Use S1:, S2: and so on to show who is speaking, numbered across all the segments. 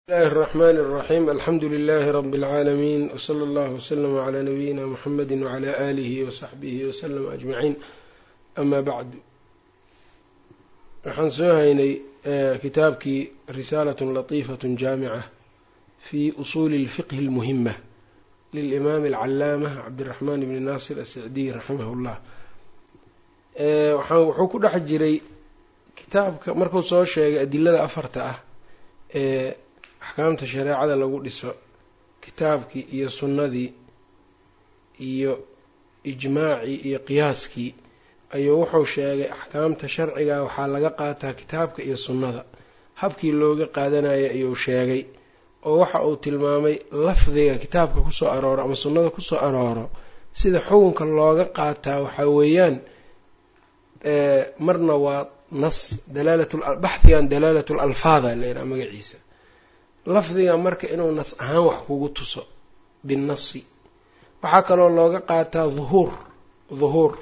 S1: bismillahi الرحmn الرaxيm alxamdu لlh rb العaalamiin wslى اllah wslm عlى nabiyina mxamedi wعlى آlih وsaxbih wslm aجmaciin ama bacdu waxaan soo haynay kitaabkii risaalat latiifaة jaamica fi usuuli اlfiqhi اlmuhima lilimaam اlcalaamة cabdالraxman bni nasir asacdiy raximah اllah wuxuu ku dhex jiray kitaabka markuu soo sheegay adilada afarta ah ee axkaamta shareecada lagu dhiso kitaabkii iyo sunnadii iyo ijmaacii iyo qiyaaskii ayuu wuxuu sheegay axkaamta sharciga waxaa laga qaataa kitaabka iyo sunnada habkii looga qaadanayay ayuu sheegay oo waxa uu tilmaamay lafdiga kitaabka kusoo arooro ama sunnada kusoo arooro sida xukunka looga qaataa waxaa weeyaan marna waa nas dalaalbatbaxdigan dalaalat lalfaada layidhaha magaciisa lafdiga marka inuu nas ahaan wax kugu tuso binnasi waxaa kaloo looga qaataa dhuhuur dhuhuur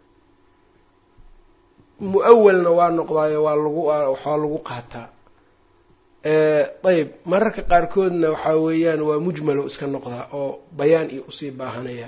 S1: mu-awalna waa noqdaayo waa lagu waxaa lagu qaataa ayb mararka qaarkoodna waxaa weeyaan waa mujmalo iska noqdaa oo bayaan iyo usii baahanaya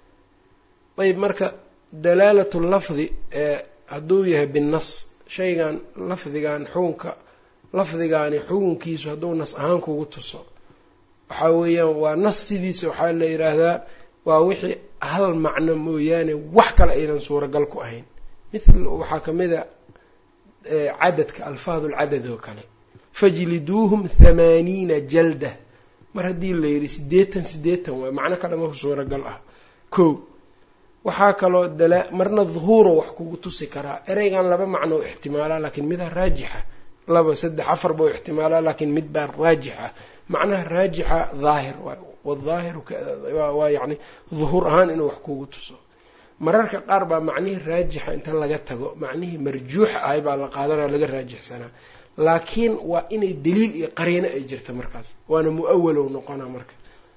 S1: ayb marka dalaalatu lafdi hadduu yahay binnas shaygan lafdigan xukunka lafdigaani xukunkiisu hadduu nas ahaan kugu tuso waxaa weeyaan waa nas sidiisa waxaa la yidhaahdaa waa wixii hal macno mooyaane wax kale aynan suuragal ku ahayn mithl waxaa ka mid a cadadka alfaadu lcadad oo kale fajliduuhum thamaaniina jalda mar haddii la yidhi siddeetan siddeetan waay macno ka dhama suuragal ah ko waxaa kaloo dala marna dhuhuuro wax kugu tusi karaa ereygan laba macno u ixtimaalaa laakiin midaa raajixa laba saddex afar bau ixtimaalaa laakiin mid baa raajix ah macnaha raajixa daahir waay wadaahiru waa yacni dhuhuur ahaan inuu wax kugu tuso mararka qaar baa macnihii raajixa inta laga tago macnihii marjuuxa ahay baa la qaadanaya laga raajixsanaa laakiin waa inay daliil iyo qariino ay jirta markaas waana mu-awalow noqonaa marka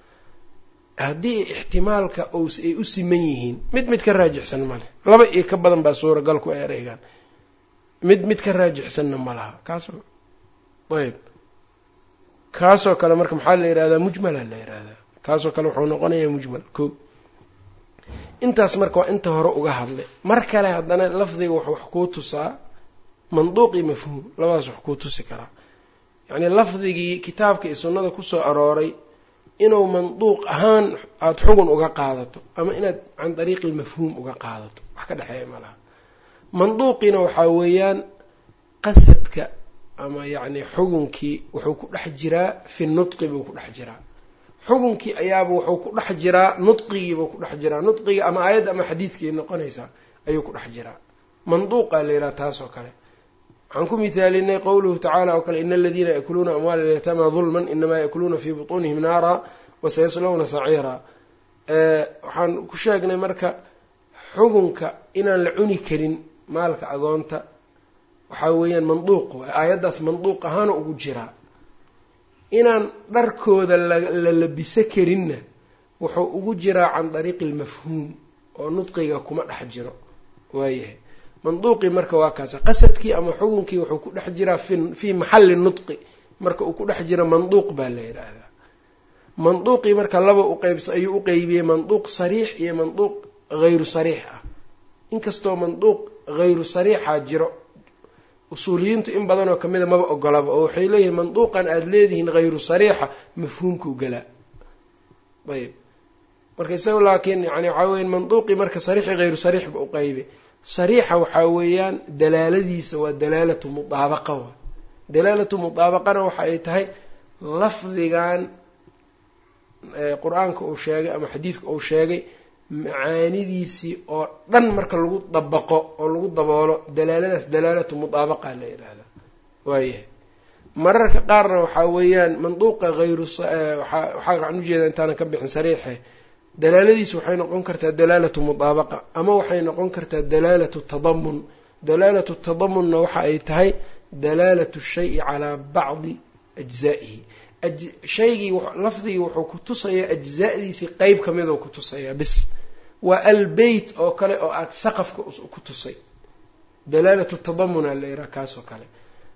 S1: haddii ixtimaalka ous ay u siman yihiin mid mid ka raajixsan ma leh laba iyo ka badan baa suuragal ku ereygan mid mid ka raajixsanna ma laha kaasoo ayb kaasoo kale marka maxaa la yihahdaa mujmala la yihahdaa kaasoo kale wuxuu noqonayaa mujmal ko intaas marka waa inta hore uga hadlay mar kale haddana lafdiga wax wax kuu tusaa manduuq iyo mafhuum labadaas wax kuu tusi karaa yacnii lafdigii kitaabka iyo sunnada kusoo arooray inuu manduuq ahaan aada xugun uga qaadato ama inaad can dariiqi lmafhuum uga qaadato wax ka dhexeeya ma laha manduuqiina waxaa weeyaan qasadka ama yacni xugunkii wuxuu ku dhex jiraa fi nudqi buu ku dhex jiraa xugunkii ayaaba wuxuu ku dhex jiraa nudqigiibuu ku dhex jiraa nudqiga ama aayadda ama xadiidkii noqonaysaa ayuu ku dhex jiraa manduuqaa la yidhaha taas oo kale waxaan ku mihaalinay qowluhu tacaala oo kale ina aladiina yakuluuna amwaala lyatama dulman inamaa yakuluuna fii butuunihim naara wasayaslawna saciira waxaan ku sheegnay marka xugunka inaan la cuni karin maalka agoonta waxaa weeyaan manduuq waay aayaddaas manduuq ahaana ugu jiraa inaan dharkooda la labiso karinna wuxuu ugu jiraa can dariiqi almafhuum oo nudqiga kuma dhex jiro waayahay manduuqii marka waa kaasa qasadkii ama xukunkii wuxuu ku dhex jiraa fii maxalli nudqi marka uu ku dhex jiro manduuq baa la yidhaahdaa manduuqii marka laba uqeybs ayuu u qeybiyey manduuq sariix iyo manduuq hayru sariix ah inkastoo manduuq hayru sariixaa jiro usuuliyiintu in badanoo kamida maba ogolaba oo waxay leeyihiin manduuqan aada leedihiin hayru sariixa mafhuumkuu galaa ayb marka isaga laakiin yani waxaa weya manduuqii marka sariixi hayru sariixba u qeybay sariixa waxaa weeyaan dalaaladiisa waa dalaalatu mudaabaqa wa dalaalatu mudaabaqana waxa ay tahay lafdigan qur-aanka uu sheegay ama xadiidka uu sheegay macaanidiisii oo dhan marka lagu dabaqo oo lagu daboolo dalaaladaas dalaalatu mudaabaqa la yidhaahda waayahay mararka qaarna waxaa weeyaan manduuqa hayru waxaa waxaan ujeeda intaanan ka bixin sariixe dalaaladiisu waxay noqon kartaa dalaalatu mudaabaqa ama waxay noqon kartaa dalaalatu tadamun dalaalatu tadamunna waxa ay tahay dalaalatu shayi calaa bacdi ajzaa'ihi shaygii lafdigii wuxuu ku tusayaa ajzaadiisii qeyb ka midoo ku tusayaa bis waa albeyt oo kale oo aada saqafka ku tusay dalaalatu tadamuna la yidhaha kaasoo kale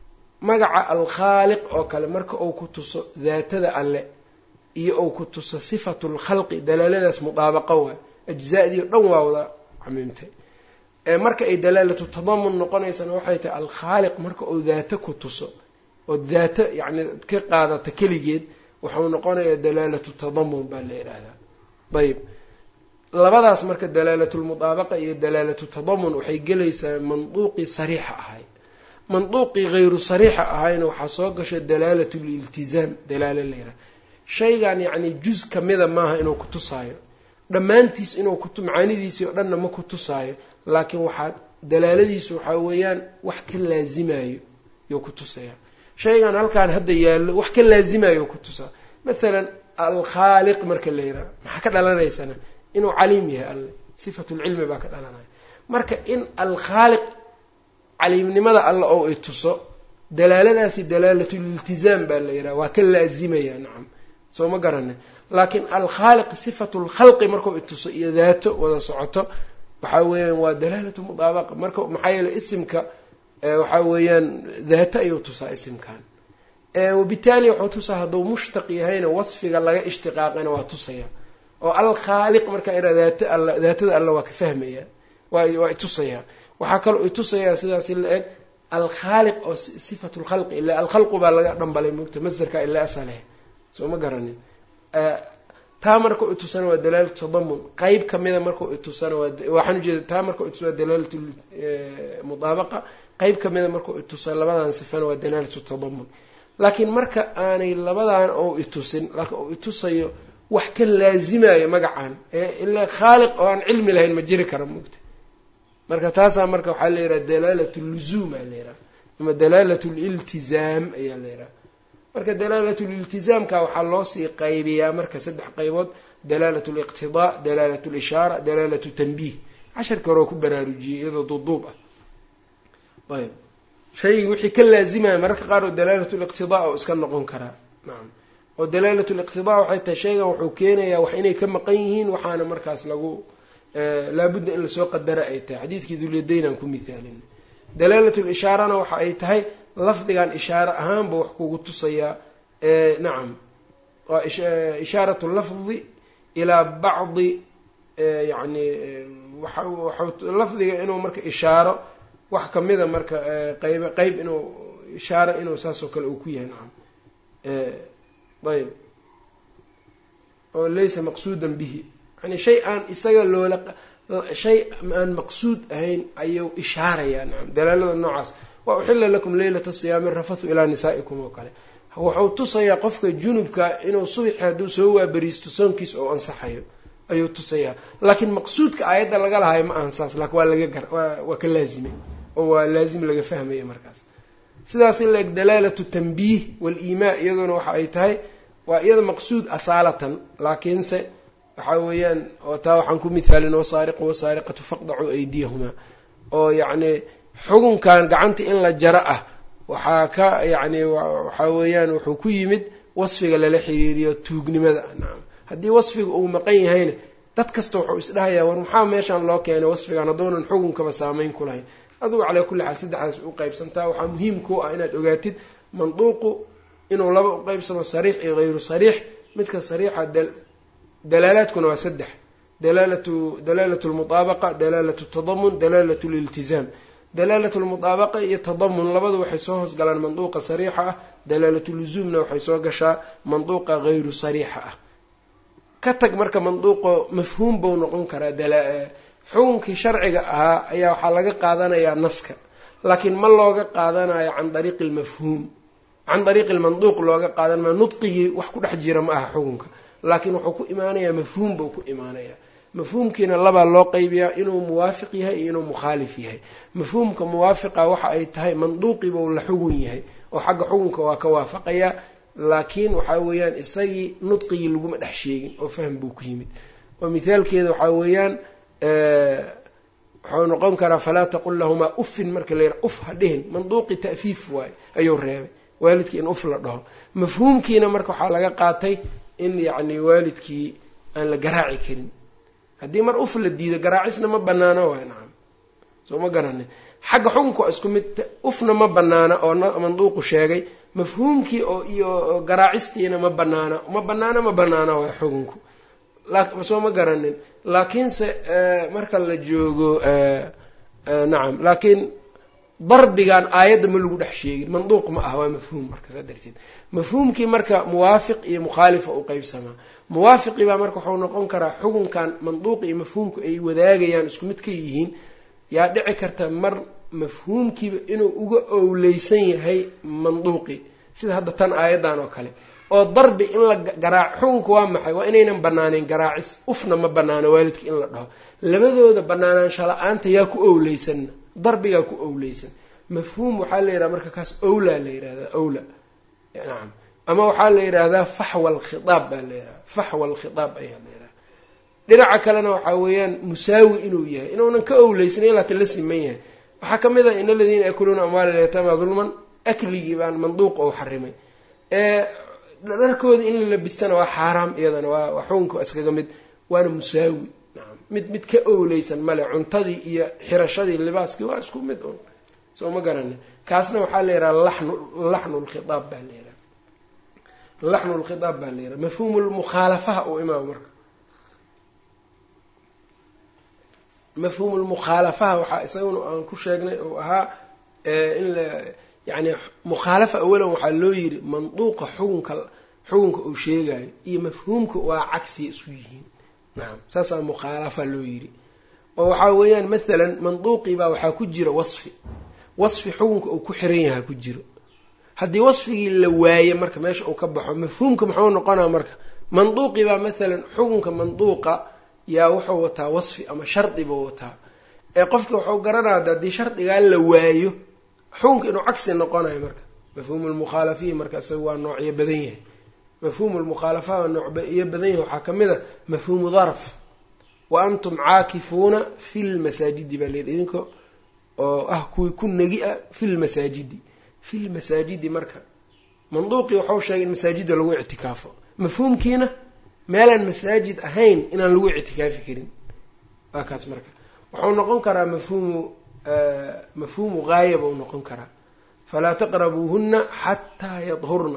S1: magaca alkhaaliq oo kale marka uu ku tuso daatada alle iyo uu ku tuso sifatu lkhalqi dalaaladaas mudaabaqo waa ajza'dii o dhan waa wada camiimtay marka ay dalaalatu tadamun noqonaysana waxay tahay alkhaaliq marka uu daato ku tuso oo daato yacni ka qaadata keligeed wuxuu noqonayaa dalaalatu tadamun baa la yidhaahdaa ayb labadaas marka dalaalatulmudaabaqa iyo dalaalatu tadamun waxay gelaysaa manduuqii sariixa ahay manduuqii hayru sariixa ahayna waxaa soo gasha dalaalatu liltizaam dalaalo la yidhaha shaygan yacni juz kamida maaha inuu ku tusaayo dhammaantiis inuu ku macaanidiisii oo dhanna ma ku tusaayo laakiin waxaa dalaaladiisu waxaa weeyaan wax ka laazimayo yuu ku tusaya shaygan halkaan hadda yaallo wax ka laazimayo ku tusaa mathalan alkhaaliq marka la yidhaha maxaa ka dhalanaysana inuu caliim yahay alle sifatulcilmi baa ka dhalanaya marka in alkhaaliq caliimnimada alle oo i tuso dalaaladaasi dalaalatuliltizaam baa la yidhaha waa ka laazimaya nacam soo ma garanin laakiin alkhaaliq sifatu lkhalqi markuu ituso iyo daato wada socoto waxaa weeyaan waa dalaalatu mudaabaqa marka maxaa yeele isimka waxaa weeyaan daato ayuu tusaa isimkan wabitaali wuxuu tusaa hadduu mushtaq yahayna wasfiga laga ishtiqaaqayna waa tusaya oo alkhaaliq markaa ira daata all daatada alle waa ka fahmaya waa itusaya waxaa kaloo itusayaa sidaasi la eg alkhaaliq oo sifatu lkhalqi ila alkhalqu baa laga dhambalay mogta masdarka ila asaleh soo ma garanin taa markau itusana waa dalaalatu tadamun qeyb kamida markau itusana waxaan ujeeda taa markau itus waa dalaalatu mudaabaqa qeyb kamida markau itusa labadan sifana waa dalaalatu tadamun laakiin marka aanay labadan ou itusin laakiin uu itusayo wax ka laazimayo magacan ilaa khaaliq oo aan cilmi lahayn ma jiri kara mogta marka taasaa marka waxaa la yidhaha dalaalat luzuum aa la yidhaha ama dalaalat liltizaam ayaa la yidhaha marka dalaalat liltizaamka waxaa loo sii qaybiyaa marka saddex qaybood dalaalat liqtidaa dalaalat lishaara dalaalatu tanbiih casharka horeo ku baraarujiyey iyadoo duuduub ah ayb shaygii wixii ka laazimaya mararka qaar oo dalaalat liqtidaa oo iska noqon karaa nacam oo dalaalat liqtidaa waxay tahay shaygan wuxuu keenayaa wax inay ka maqan yihiin waxaana markaas lagu laabudda in lasoo qadara ay tahay xadiidkii dulyadaynaan ku mithaalin dalaalat lishaarana waxa ay tahay lafdigan ishaare ahaanba wax kugu tusayaa nacam waa ishaaratu lafdi ilaa bacdi yani waxa lafdiga inuu marka ishaaro wax kamida marka qayb qeyb inuu ishaaro inuu saasoo kale uu ku yahay nacam ayb oo laysa maqsuudan bihi yani shay aan isaga loola shay aan maqsuud ahayn ayuu ishaarayaa nacam dalaalada noocaas waa uxila lakum leylata siyaami rafathu ilaa nisaa'ikum oo kale wuxuu tusayaa qofka junubka inuu subaxi hadduu soo waaberiisto soonkiis oo ansaxayo ayuu tusayaa laakiin maqsuudka aayadda laga lahayo ma ahan saas laakin waa laga gar waa ka laazimay oo waa laazim laga fahmaya markaas sidaas in la-eg dalaalatu tanbiih wal-iimaa iyaduna waxa ay tahay waa iyada maqsuud asaalatan laakiinse waxaa weeyaan oo taa waxaan ku mithaalin wasaariqu wasaariqatu faqdacuu aydiyahumaa oo yacni xukunkan gacanta in la jaro ah waxaa ka yacni waxaa weeyaan wuxuu ku yimid wasfiga lala xiriiriyo tuugnimada nacam haddii wasfiga uu maqan yahayna dad kasta wuxuu isdhahayaa war maxaa meeshaan loo keenay wasfigan hadduunan xukunkaba saameyn ku lahayn adugu calaa kulli xaal saddexdaas u qaybsantaa waxaa muhiim ku ah inaad ogaatid manduuqu inuu laba u qeybsamo sariix iyo hayru sariix midka sariixa dalaalaadkuna waa saddex dalaalatu dalaalatu lmutaabaqa dalaalatu tadamun dalaalatu liltizaam dalaalatu lmutaabaqa iyo tadamun labadu waxay soo hoosgalaan manduuqa sariixa ah dalaalatu luzuumna waxay soo gashaa manduuqa hayru sariixa ah ka tag marka manduuqo mafhuum buu noqon karaa xukunkii sharciga ahaa ayaa waxaa laga qaadanayaa naska laakiin ma looga qaadanayo can dariiqi lmafhuum can dariiqi lmanduuq looga qaadan maayo nudqigii wax ku dhex jira ma aha xukunka laakiin wuxuu ku imaanayaa mafhuum buu ku imaanayaa mafhuumkiina labaa loo qeybiyaa inuu muwaafiq yahay iyo inuu mukhaalif yahay mafhuumka muwaafiqa waxa ay tahay manduuqibuu la xugun yahay oo xagga xukunka waa ka waafaqayaa laakiin waxaa weeyaan isagii nudqigii laguma dhex sheegin oo fahm buu ku yimid oo mithaalkeeda waxaa weeyaan wuxuu noqon karaa falaa taqul lahumaa uffin marka la yidhaha uf ha dhihin manduuqi ta'fiif waayo ayuu reebay waalidkii in uf la dhaho mafhuumkiina marka waxaa laga qaatay in yacni waalidkii aan la garaaci karin haddii mar uf la diido garaacisna ma banaano waay nacam soo ma garanin xagga xukunka waa isku mid ufna ma banaana oo manduuqu sheegay mafhuumkii oo iyo garaacistiina ma banaana ma banaana ma banaana waa xukunku soo ma garanin laakiinse marka la joogo nacam laakiin darbigan aayadda ma lagu dhex sheegin manduuq ma ah waa mafhuum marka saa darteed mafhuumkii marka muwaafiq iyo mukhaalifa u qeybsamaa muwaafiqii baa marka waxau noqon karaa xukunkan manduuqi iyo mafhuumku ay wadaagayaan isku mid ka yihiin yaa dhici karta mar mafhuumkiiba inuu uga owleysan yahay manduuqi sida hadda tan aayaddan oo kale oo darbi in la garaac xukunka waa maxay waa inaynan banaaneyn garaacis ufna ma banaano waalidka in la dhaho labadooda banaanaansha la-aanta yaa ku owleysanna darbigaa ku owleysan mafhuum waxaa la yidhaha marka kaas owlaa la yidhahdaa owla nacam ama waxaa la yidhaahdaa faxwa alkhitaab baa la yidhahda faxwa alkhitaab ayaa la yidhaha dhinaca kalena waxaa weeyaan musaawi inuu yahay inuunan ka owleysnayn laakiin la siman yahay waxaa ka mid ah in aladiina yakuluuna amwaala lyataama dulman akligii baan manduuq ou xarimay dharkooda in la labistana waa xaaraam iyadana waa xukunka iskaga mid waana musaawi nacam mid mid ka owleysan male cuntadii iyo xirashadii libaaskii waa isku mid un soo ma garanin kaasna waxaa la yidhaha laxnu laxnu lkhitaab baa la yidhaha laxnu lkhitaab baa la yidhaha mafhuumu lmukhaalafaha uu imaamo marka mafhuumu lmukhaalafaha waxaa isaguna aan ku sheegnay oo ahaa in la yacni mukhaalafa awalan waxaa loo yidhi manduuqa xukunka xukunka uu sheegayo iyo mafhuumka waa cagsiya isku yihiin nacam saasaa mukhaalafa loo yidhi oo waxaa weeyaan mathalan manduuqii baa waxaa ku jira wasfi wasfi xukunka uu ku xiran yaha ku jiro haddii wasfigii la waaye marka meesha uu ka baxo mafhuumka muxuu noqonaa marka manduuqii baa mathalan xukunka manduuqa yaa wuxuu wataa wasfi ama shardi buu wataa ee qofki wuxuu garanaya haddii shardigaa la waayo xukunka inuu cagsi noqonayo marka mafhuumu lmukhaalafiyi marka isaga waa noocyo badan yahay mafhuumu lmukhaalafa waa noocyo badan yahay waxaa ka mid a mafhuumu darf wa antum caakifuuna fi lmasaajidi baa layidhi idinka oo ah kuwii ku negi ah fi lmasaajidi fi lmasaajidi marka manduuqii waxau sheegay in masaajidda lagu ictikaafo mafhuumkiina meelaan masaajid ahayn inaan lagu ictikaafi karin waa kaas marka wuxuu noqon karaa mafhuumu mafhuumu gaaya buu noqon karaa falaa taqrabuuhuna xataa yadhurna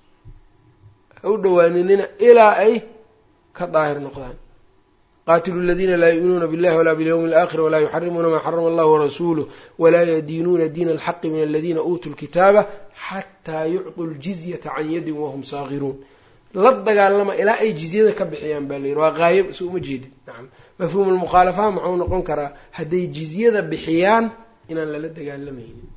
S1: ha u dhawaaninina ilaa ay ka daahir noqdaan qaatilu aladiina laa yu'minuuna billahi walaa bilyawmi alaakhir walaa yuxarimuuna maa xarama allahu warasuuluh walaa yadiinuuna diina alxaqi min aladiina uutuu lkitaaba xataa yucطuu ljizyata can yadin wahum saagiruun la dagaalama ilaa ay jizyada ka bixiyaan baa layidhi waa gaayab isu uma jeedin nacam mafhuumu lmukhaalafaha muxuu noqon karaa hadday jizyada bixiyaan inaan lala dagaalamaynin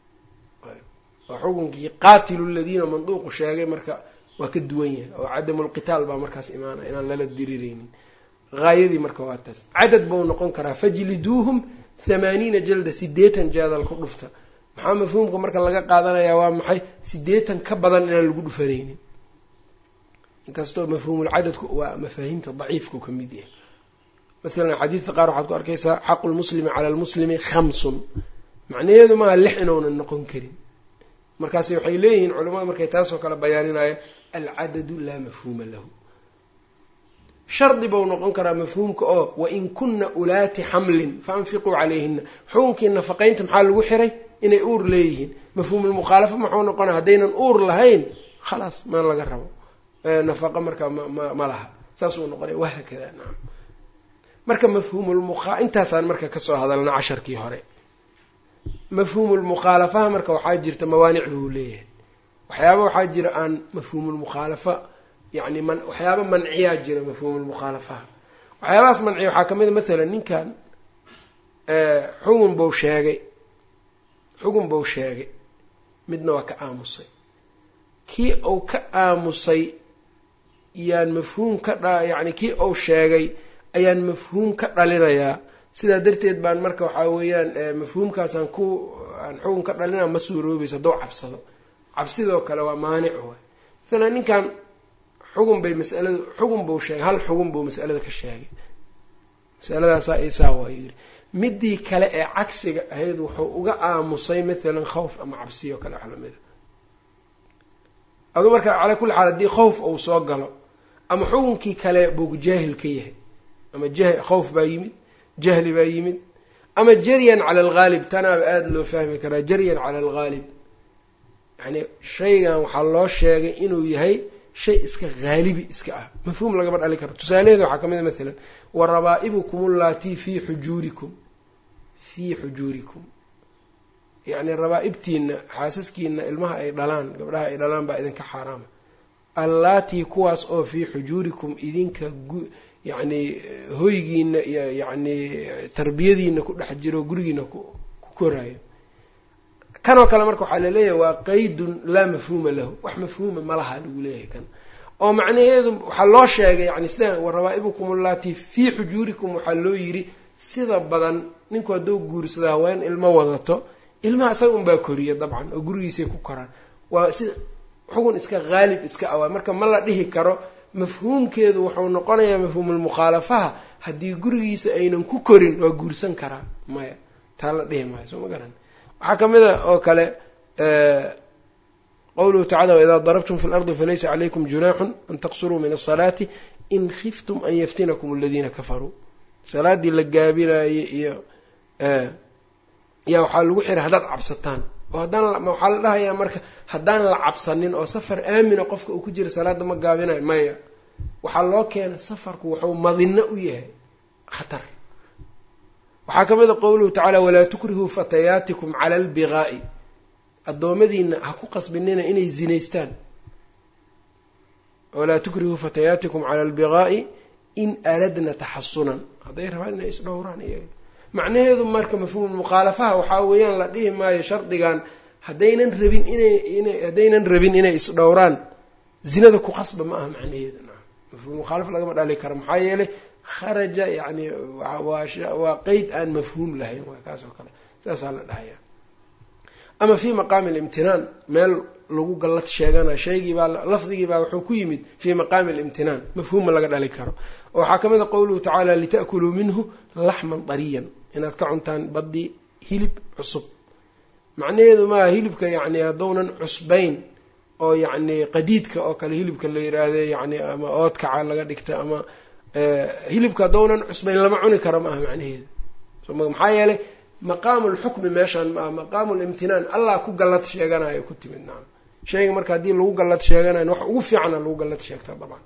S1: waa xukunkii qaatilu ladiina manduuqu sheegay marka waa ka duwan yahay oo cadamu lqitaal baa markaas imaanaya inaan lala dirireynin haayadii marka waa taas cadad buu noqon karaa fajliduuhum thamaaniina jalda sideetan jaadal ku dhufta maxaa mafhuumka marka laga qaadanayaa waa maxay sideetan ka badan inaan lagu dhufanaynin inkastoo mafhuumulcadadku waa mafaahiimta daciifku ka mid yahay masalan xadiidka qaar waxaad ku arkaysaa xaqu lmuslimi cala lmuslimi khamsun macnaheedu maaha lix inuunan noqon karin markaasi waxay leeyihiin culamada markay taasoo kale bayaaninayaan alcadadu laa mafhuuma lahu shardi buu noqon karaa mafhuumka oo wain kunna ulaati xamlin faanfiquu calayhina xukunkii nafaqaynta maxaa lagu xiray inay uur leeyihiin mafhuumulmukhaalafa muxuu noqonaya haddaynan uur lahayn khalaas ma laga rabo nafaqa markaa ma ma laha saasuu noqonaya wahaakada nacam marka mafhuumulmukha intaasaan marka kasoo hadalna casharkii hore mafhuumulmukhaalafaha marka waxaa jirta mawaanic buu leeyahay waxyaaba waxaa jira aan mafhuumulmukhaalafa yacni man waxyaaba manciyaa jira mafhuumulmukhaalafaha waxyaabahaas manciya waxaa ka mid a mathalan ninkan xugun buu sheegay xugun buu sheegay midna waa ka aamusay kii uu ka aamusay yaan mafhuum ka dha yacni kii uu sheegay ayaan mafhuum ka dhalinayaa sidaa darteed baan marka waxaa weeyaan mafhuumkaasaan ku aan xugun ka dhalinaa ma suuroobayso hadduu cabsado cabsidoo kale waa maanic waay masalan ninkan xugun bay masaladu xugun buu sheegay hal xugun buu masalada ka sheegay masaladaasaa isaa waa yidhi midii kale ee cagsiga ahayd wuxuu uga aamusay mathalan khawf ama cabsiyo kale wax lamida aduu marka calaa kulli xaal haddii khawf uu soo galo ama xukunkii kale buu jaahil ka yahay ama jah khawf baa yimid jahli baa yimid ama jaryan cala alghaalib tanaaba aada loo fahmi karaa jaryan cala alghaalib yani shaygan waxaa loo sheegay inuu yahay shay iska haalibi iska ah mafhuum lagama dhali karo tusaalaheeda waxaa ka mid a maalan wa rabaa'ibukum ullatii fii xujuurikum fii xujuurikum yacni rabaa-ibtiina xaasaskiina ilmaha ay dhalaan gabdhaha ay dhalaan baa idinka xaaraama allaatii kuwaas oo fii xujuurikum idinka yacni hoygiina iyo yacni tarbiyadiina ku dhex jiro gurigiina ku koraayo kanoo kale marka waxaa laleeyahay waa qaydun laa mafhuuma lahu wax mafhuuma malaha lagu leeyahay kan oo macnaheedu waxaa loo sheegay yani sida warabaa'ibukum ullatii fii xujuurikum waxaa loo yidhi sida badan ninku hadduu guursada haween ilmo wadato ilmaha isaga unbaa koriya dabcan oo gurigiisay ku koraan waa sida xugun iska haalib iska awaa marka ma la dhihi karo mafhuumkeedu wuxuu noqonayaa mafhuumulmukhaalafaha haddii gurigiisa aynan ku korin waa guursan karaa maya taa la dhihi maayo soo ma garan waxaa ka mid a oo kale qowluhu tacala waidaa darabtum fi lardi falaysa calaykum junaaxun an taqsuruu min asalaati in khiftum an yaftinakum aladiina kafaruu salaaddii la gaabinaayey iyo yaa waxaa lagu xiray haddaad cabsataan oo haddaan waxaa la dhahayaa marka haddaan la cabsanin oo safar aamina qofka uu ku jira salaadda ma gaabinayo maya waxaa loo keena safarku wuxuu madinno u yahay khatar waxaa ka mid a qowluhu tacaala walaa tukrihuu fatayaatikum cala albigaa'i addoommadiina ha ku qasbinina inay zinaystaan walaa tukrihuu fatayaatikum cala albigaa'i in aradna taxasunan hadday rabaan inay isdhowraan iyaga macnaheedu marka mafhuumul mukhaalafaha waxaa weeyaan la dhihi maayo shardigan haddaynan rabin inay ina haddaynan rabin inay isdhowraan zinada ku qasba ma aha macnaheedu mafhum mukhaalaf lagama dhali karo maxaa yeelay kharaja yani waa qeyd aan mafhuum lahayn waa kaas oo kale saasaa la dhahaya ama fii maqaami alimtinaan meel lagu gallad sheegana shaygii baa lafdigii baa wuxuu ku yimid fii maqaami alimtinaan mafhuuma laga dhali karo waxaa ka mid a qowluhu tacaala lita'kuluu minhu laxman dariyan inaad ka cuntaan baddii hilib cusub macnaheedu maaha hilibka yacni haddounan cusbayn oo yacni qadiidka oo kale hilibka la yiraahde yani ama oodkaca laga dhigta ama hilibka haddounan cusbayn lama cuni karo ma aha macnaheedu maxaa yeelay maqaamu lxukmi meeshaan maaha maqaamu limtinaan allah ku gallad sheeganayo ku timid nacam shayga marka haddii lagu gallad sheeganayo wax ugu fiicana lagu gallad sheegtaa dabcan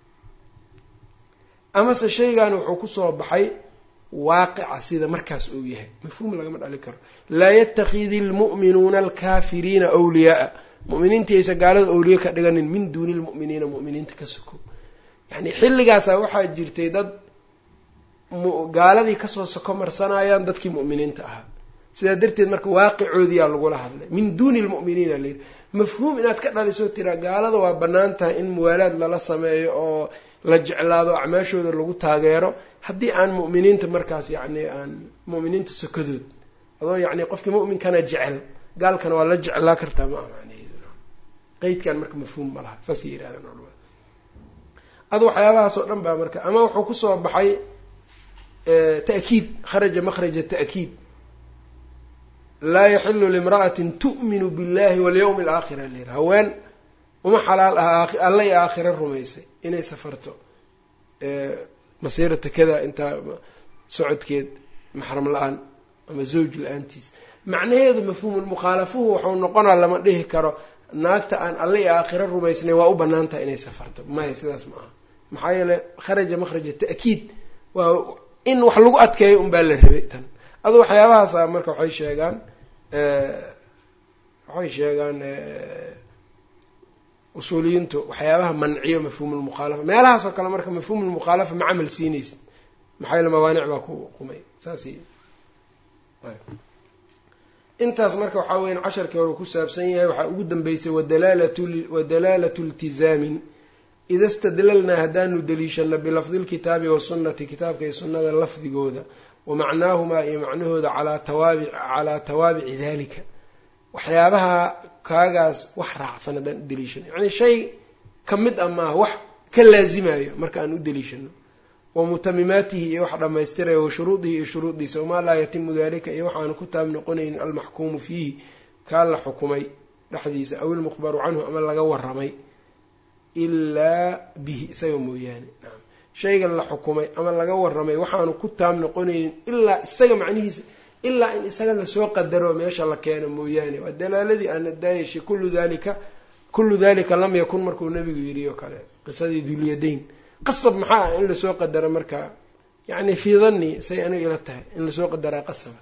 S1: amase shaygan wuxuu kusoo baxay waaqica sida markaas uu yahay mafhuum lagama dhali karo laa yatakidi lmu'minuuna alkaafiriina wliyaaa mu'miniintii aysa gaalada awliye ka dhiganin min duuni lmu'miniina mu'miniinta ka soko yacni xilligaasaa waxaa jirtay dad gaaladii kasoo soko marsanayaan dadkii mu'miniinta ahaa sidaa darteed marka waaqicoodiyaa lagula hadlay min duuni lmu'miniina layidhi mafhuum inaad ka dhaliso tiraa gaalada waa bannaan tahay in muwaalaad lala sameeyo oo la jeclaado acmaashooda lagu taageero haddii aan mu'miniinta markaas yacni aan mu'miniinta sokadood adoo yacni qofkii mu'minkana jecel gaalkana waa la jeclaa kartaa ma aha macnaheedu qeydkan marka mafhuum ma laha saasay yidhahdeen culamada adu waxyaabahaas oo dhan baa marka ama wuxuu kusoo baxay ta'kiid kharaja makhraja ta'kiid laa yaxilu limra'atin tu'minu billahi walyawmi alaakhira layidhi haween uma xalaal aha alla iyo aakhira rumaysay inay safarto masiirata kada intaa socodkeed maxram la-aan ama zawj la-aantiis macnaheedu mafhuumulmukhaalafuhu waxau noqonaa lama dhihi karo naagta aan alla iyo aakhiro rumaysnay waa u bannaan tahay inay safarto maya sidaas ma aha maxaa yeeley kharaja makhraja ta'kiid waa in wax lagu adkeeyo unbaa la rabay tan adu waxyaabahaasa marka waxay sheegaan waxay sheegaan usuuliyiintu waxyaabaha manciyo mafhuumulmukhaalafa meelahaas oo kale marka mafhuumulmukhaalafa ma camal siinaysa maxaa yeele mawaanic baa ku qumay saas intaas marka waxaa weyan casharkii hore ku saabsan yahay waxaa ugu dambeysay wadalaalatu iltizaamin ida stadlalnaa haddaanu deliishano bilafdi lkitaabi wasunnati kitaabka iyo sunnada lafdigooda wa macnaahumaa iyo macnahooda calaa tawaabic calaa tawaabici dalika waxyaabaha kaagaas wax raacsan haddaan u deliishano yacni shay ka mid a maaha wax ka laazimayo marka aan u deliishano wa mutamimaatihi iyo wax dhammaystiraya wa shuruudihi iyo shuruudiisa wamaa laa yatimu dalika iyo waxaanu ku taab noqonaynin almaxkuumu fiihi kaa la xukumay dhexdiisa aw ilmukhbaru canhu ama laga waramay ilaa bihi isaga mooyaane nacam shayga la xukumay ama laga warramay waxaanu ku taam noqonaynin ilaa isaga macnihiisa ilaa in isaga lasoo qadaro meesha la keeno mooyaane waa dalaaladii aana daayashay kullu dalika kullu dalika lam yakun markuu nabigu yidhi oo kale qisadii dulyadayn qasab maxaa ah in lasoo qadaro marka yacni fii danni say aniga ila tahay in lasoo qadaraa qasaba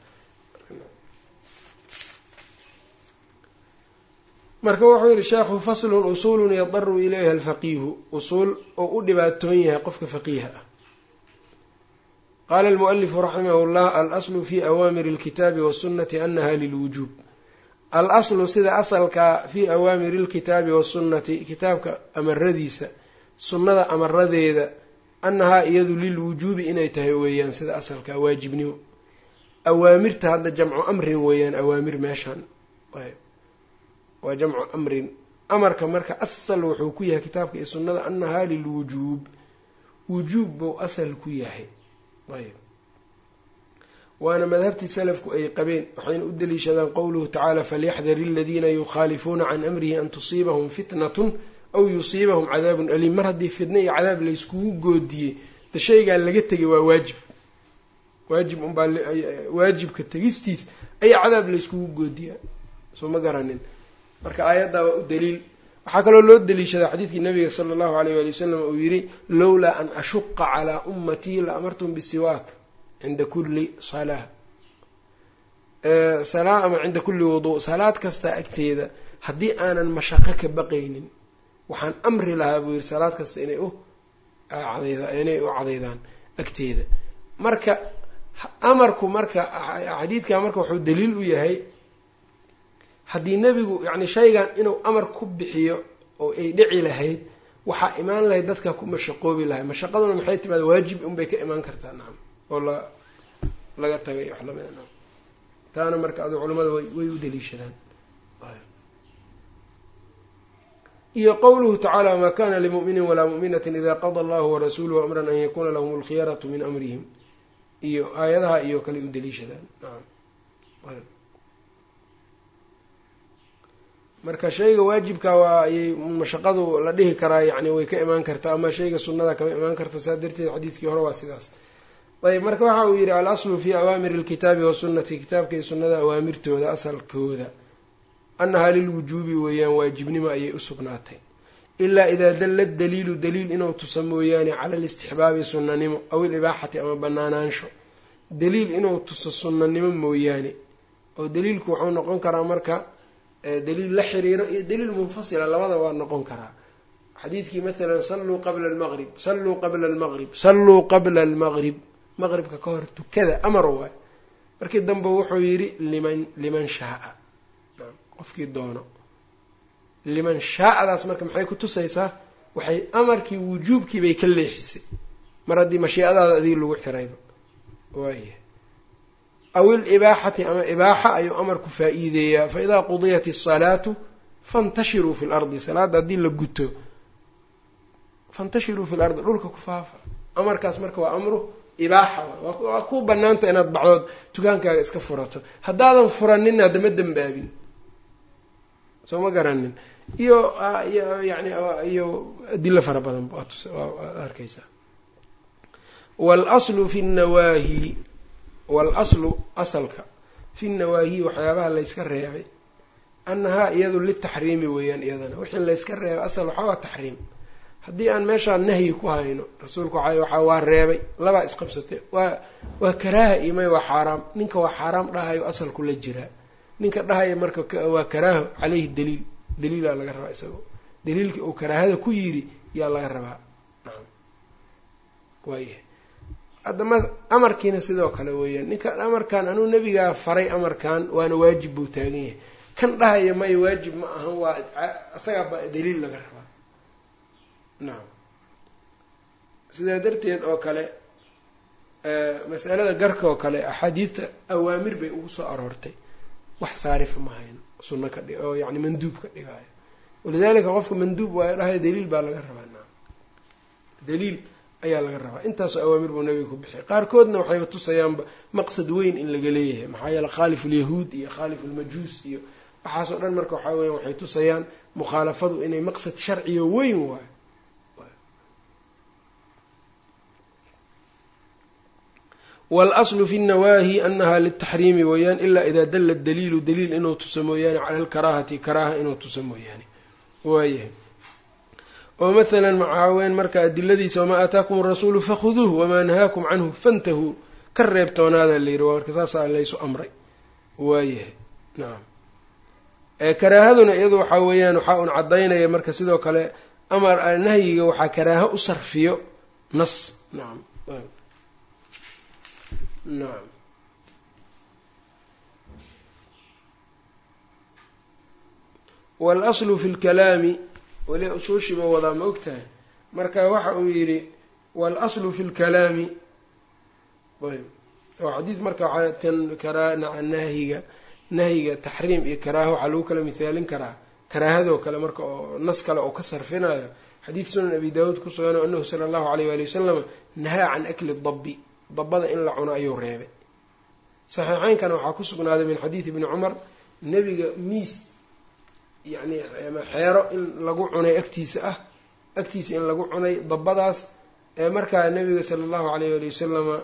S1: marka wuxuu yihi sheekhu faslun usuulun yadaru ilayha alfaqiihu usuul oo u dhibaatoon yahay qofka faqiiha ah qaala almualifu raximah llah alaslu fi awaamiri alkitaabi wasunati anaha lilwujuub al-aslu sida asalkaa fii awaamiri alkitaabi wasunnati kitaabka amaradiisa sunnada amaradeeda annahaa iyadu lilwujuubi inay tahay weeyaan sida asalkaa waajibnimo awaamirta hadda jamcu amrin weeyaan awaamir meeshaan waa jamcu amrin amarka marka asal wuxuu ku yahay kitaabka iyo sunnada annahaa lilwujuub wujuub buu asal ku yahay ayb waana madhabtii salafku ay qabeen waxayna u daliishadaan qowluhu tacaala falyaxdar aladiina yukhaalifuuna can amrihi an tusiibahum fitnatun aw yusiibahum cadaabun aliim mar haddii fitna iyo cadaab layskugu goodiyey de shaygaa laga tegay waa waajib waajib unbaa waajibka tegistiis ayaa cadaab layskugu goodiyaa soo ma garanin marka aayaddaa waa u daliil waxaa kaloo loo daliishadaa xadiidkii nabiga sala allahu alayh waali wasalam uu yidhi lowlaa an ashuqa calaa ummatii la amartum bisiwaak cinda kulli salaa salaa ama cinda kulli wuduu salaad kasta agteeda haddii aanan mashaqo ka baqaynin waxaan amri lahaa buu yidhi salaad kasta inay u inay u cadaydaan agteeda marka amarku marka xadiidkaa marka wuxuu daliil u yahay haddii nebigu yacni shaygan inuu amar ku bixiyo oo ay dhici lahayd waxaa imaan lahayd dadka ku mashaqoobi lahay mashaqaduna maxay timaada waajib unbay ka imaan kartaa nacam oo la laga tagay wax lamida nacam taana marka adu culamada way way u daliishadaan iyo qowluhu tacaala wamaa kana limu'minin walaa mu'minatin ida qada allahu warasuuluhu amran an yakuna lahum alkhiyaratu min amrihim iyo aayadaha iyo kale u daliishadaan nacam marka shayga waajibka waa ayay mashaqadu la dhihi karaa yacni way ka imaan kartaa ama shayga sunnada kama imaan karta saa darteed xadiidkii hore waa sidaas ayb marka waxa uu yidhi al-aslu fii awaamiri alkitaabi wasunnati kitaabka iyo sunnada awaamirtooda asalkooda annahaa lilwujuubi weeyaan waajibnimo ayay u sugnaatay ilaa idaa dalla daliilu daliil inuu tusa mooyaane cala alistixbaabi sunnanimo aw ilibaaxati ama banaanaansho daliil inuu tuso sunnanimo mooyaane oo daliilku wuxuu noqon karaa marka daliil la xiriiro iyo daliil munfasila labada waa noqon karaa xadiidkii maalan salluu qabla almaqrib salluu qabla almaqrib salluu qabla almaqrib maqribka ka hor tukada amar waay markii dambe wuxuu yidhi liman liman shaaa qofkii doono liman shaa-adaas marka maxay ku tusaysaa waxay amarkii wujuubkii bay ka leexisay mar haddii mashiicadaada adiga lagu xirayba waaya aw ilibaaxati ama ibaaxa ayuu amarku faa-iideeyaa fa idaa qudiyat asalaatu fantashiruu fi lardi salaadda haddii la guto fantashiruu fi lardi dhulka ku faafa amarkaas marka waa amru ibaaxa waa ku banaanta inaad baxdood dukaankaaga iska furato haddaadan furanin haddama dembaabin soo ma garanin iyo yani iyo adilo fara badan waad arkaysaa walaslu fi nnawaahi waalaslu asalka fi nawaahi waxyaabaha layska reebay annahaa iyadu litaxriimi weeyaan iyadana wixii layska reebay asal waxaa waa taxriim haddii aan meeshaan nahyi ku hayno rasuulku waxa waxaa waa reebay labaa isqabsatay waa waa karaaha imay waa xaaraam ninka waa xaaraam dhahayo asalku la jiraa ninka dhahaya marka waa karaaho caleyhi daliil daliilaa laga rabaa isagoo daliilkii uu karaahada ku yiri yaa laga rabaa nacam waayahay haddama amarkiina sidoo kale weeyaan ninka amarkan anuu nebigaa faray amarkan waana waajib buu taagan yahay kan dhahaya maya waajib ma ahan waa isagaaba daliil laga rabaa nacam sidaa darteed oo kale masalada garka oo kale axaadiidta awaamir bay ugu soo aroortay wax saarifa ma hayn sunno ka dhig oo yani manduub ka dhigaayo walidaalika qofka manduub waayo dhahayo daliil baa laga rabaa nacam daliil ayaa laga rabaa intaasoo awaamir buu nabiga ku bixiyay qaarkoodna waxayba tusayaanba maqsad weyn in laga leeyahay maxaa yeele khaalif ulyahuud iyo khaalif ulmajuus iyo waxaasoo dhan marka waxaa weya waxay tusayaan mukhaalafadu inay maqsad sharciyo weyn waayo waalaslu fi nnawaahi anaha liltaxriimi weeyaan ilaa idaa dalla daliilu daliil inuu tuso mooyaane cala alkaraahati karaaha inuu tuso mooyaane waayahay oo mathalan macaaween marka adiladiisa wamaa aataakum arasuulu fakhuduuh wamaa nahaakum canhu fantahuu ka reebtoonaada la yidhi waa marka saasaa laysu amray waayahay nacam karaahaduna iyadu waxaa weeyaan waxaa un caddaynaya marka sidoo kale amar nahyiga waxaa karaaho u sarfiyo nas nacam nacam waalaslu fi lkalaami weli usuushiba wadaa ma ogtahay marka waxa uu yidhi waalaslu fi lkalaami ayb oo xadiid marka waxaa tan karaa nahyiga nahyiga taxriim iyo karaaha waxaa lagu kala mithaalin karaa karaahadoo kale marka oo nas kale oo ka sarfinayo xadiid sunan abi daawuud ku sugan anahu sala allahu alayh waali wasalam nahaa can akli dabbi dabbada in la cuno ayuu reebay saxiixeynkana waxaa ku sugnaaday min xadiidi ibni cumar nebiga miis yacni xeero in lagu cunay agtiisa ah agtiisa in lagu cunay dabbadaas markaa nebiga sala allahu alayh waali wasalama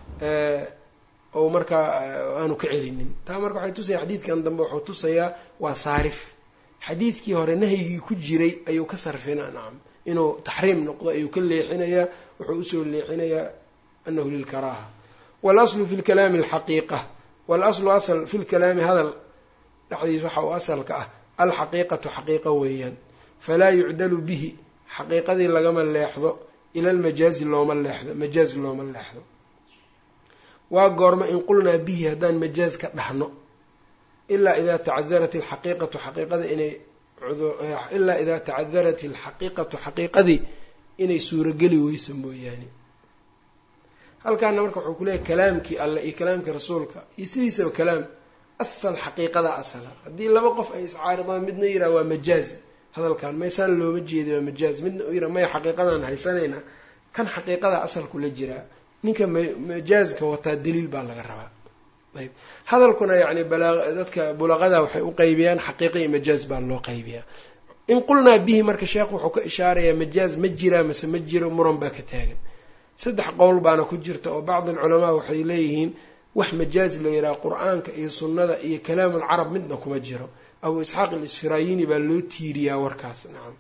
S1: ou markaa aanu ka celinin taa marka waxay tusaya xadiidkan dambe wuxuu tusayaa waa saarif xadiidkii hore nahyigii ku jiray ayuu ka sarfinaa nacam inuu taxriim noqdo ayuu ka leexinayaa wuxuu usoo leexinayaa anahu lilkaraaha waalaslu fi lkalaami alxaqiiqa waalaslu asal fi lkalaami hadal dhexdiis waxa uu asalka ah alxaqiiqatu xaqiiqa weeyaan falaa yucdalu bihi xaqiiqadii lagama leexdo ila almajaazi looma leexdo majaaz looma leexdo waa goorma in qulnaa bihi haddaan majaaz ka dhahno ilaa idaa tacadarat alxaqiiqatu xaqiiqada inay ilaa idaa tacadarat alxaqiiqatu xaqiiqadii inay suurogeli weyso mooyaane halkaana marka wuxuu kuleeyahy kalaamkii alleh iyo kalaamkii rasuulka iyo sidiisaba kalaam asal xaqiiqada asala haddii laba qof ay iscaaridaan midna yiraa waa majaaz hadalkan maysaan looma jeeda waa majaaz midna u yiraa maya xaqiiqadaan haysanaynaa kan xaqiiqada asalku la jiraa ninka majaazka wataa daliil baa laga rabaa ayb hadalkuna yacni balaa dadka bulaqada waxay u qaybiyaan xaqiiqa iyo majaaz baa loo qaybiyaa in qulnaa bihi marka sheekhu wuxuu ka ishaarayaa majaaz ma jiraa mase ma jiro muran baa ka taagan saddex qowl baana ku jirta oo bacdi alculamaa waxay leeyihiin wax majaaz la yidhaha qur-aanka iyo sunnada iyo kalaam alcarab midna kuma jiro abu isxaaq alisfirayini baa loo tiiriyaa warkaas nacam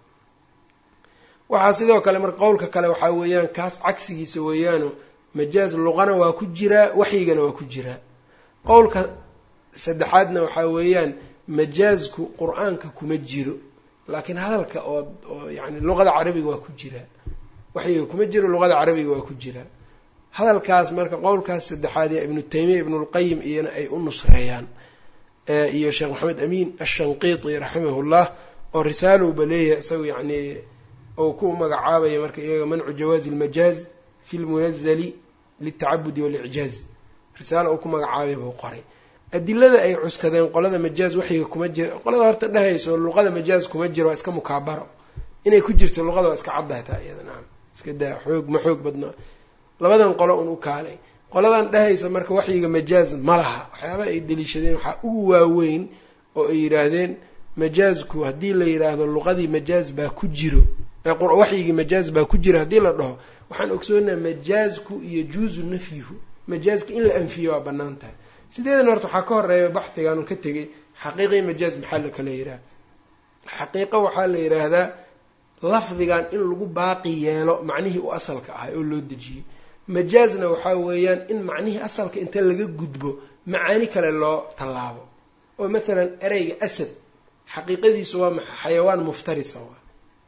S1: waxaa sidoo kale marka qowlka kale waxaa weeyaan kaas cagsigiisa weeyaano majaaz luqana waa ku jiraa waxyigana waa ku jiraa qowlka saddexaadna waxaa weeyaan majaazku qur-aanka kuma jiro laakiin hadalka oo oo yacni luqada carabiga waa ku jiraa waxyiga kuma jiro luqada carabiga waa ku jiraa hadalkaas marka qowlkaas saddexaad ee ibnu taymiya ibnulqayim iyana ay u nusreeyaan iyo sheekh maxamed amiin ashanqiiti raximahullah oo risaalowba leeyahay isagu yacni ou ku magacaabaya marka iyaga mancu jawaazi almajaaz fi lmunazali liltacabudi walicjaaz risaalo uu ku magacaabay buu qoray adilada ay cuskadeen qolada majaaz waxyiga kuma jira qolada horta dhehayso luqada majaaz kuma jiro waa iska mukaabaro inay ku jirto luqada waa iska caddahay taa iyada nacam iska daa xoog ma xoog badnaa labadan qolo un u kaalay qoladan dhehaysa marka waxyiga majaaz ma laha waxyaaba ay deliishadeen waxaa ugu waaweyn oo ay yidhaahdeen majaazku haddii la yidhaahdo luqadii majaaz baa ku jiro waxyigii majaaz baa ku jira haddii la dhaho waxaan ogsoonaha majaazku yajuuzu nafyuhu majaazka in la anfiyo waa bannaan tahay sideedan horta waxaa ka horeeya baxhigan ka tegay xaqiiqii majaaz maxaa la kala yidhaha xaqiiqo waxaa la yidhaahdaa lafdigan in lagu baaqi yeelo macnihii u asalka ahay oo loo dejiyey majaazna waxaa weeyaan in macnihii asalka inta laga gudbo macaani kale loo tallaabo oo mathalan ereyga asad xaqiiqadiisu waa maxa xayawaan muftarisa waa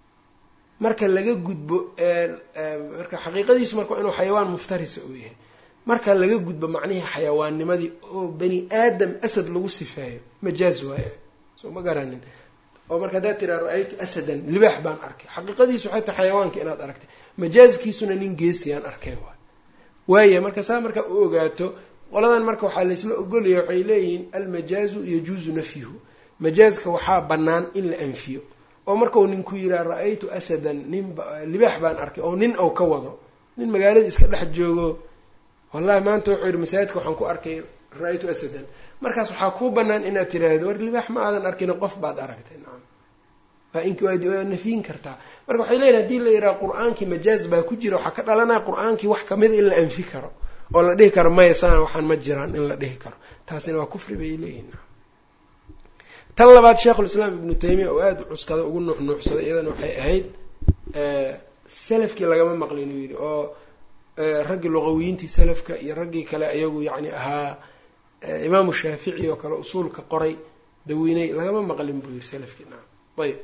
S1: marka laga gudbo marka xaqiiqadiisu marka inuu xayawaan muftarisa uu yahay marka laga gudbo macnihii xayawaannimadii oo bani aadam asad lagu sifeeyo majaaz waaye soo ma garanin oo marka haddaad tiraa ra-aytu asadan libaax baan arkay xaqiiqadiisu waxay tahay xayawaanka inaad aragtay majaazkiisuna nin geesiyaan arkay waay waaya marka saa markaa u ogaato qoladan marka waxaa laysla ogolaya waxay leeyihiin almajaazu yajuuzu nafyuhu majaazka waxaa bannaan in la anfiyo oo markau ninku yiraa ra-aytu asadan nin libaax baan arkay oo nin ou ka wado nin magaalada iska dhex joogo wallahi maanta wuxuu yidhi masaajidka waxaan ku arkay ra-aytu asadan markaas waxaa kuu bannaan inaad tiraahdo war libaax ma aadan arkina qof baad aragtay nacam waa ink waa nafiyin kartaa marka waxay leeyihin hadii la yidhaha qur-aankii majaaz baa ku jira waxaa ka dhalanaya qur-aankii wax kamida in la anfi karo oo la dhihi karo maya sana waxaan ma jiraan in la dhihi karo taasina waa kufri bay leeyihin tan labaad sheikhulislaam ibnu taymiya oo aada u cuskada ugu nuuxnuuxsaday iyadana waxay ahayd salafkii lagama maqlin uu yidhi oo raggii luqawiyiintii salafka iyo raggii kale ayagu yacni ahaa imaamu shaafici oo kale usuulka qoray daweyney lagama maqlin buu yidhi salafkii naam ayb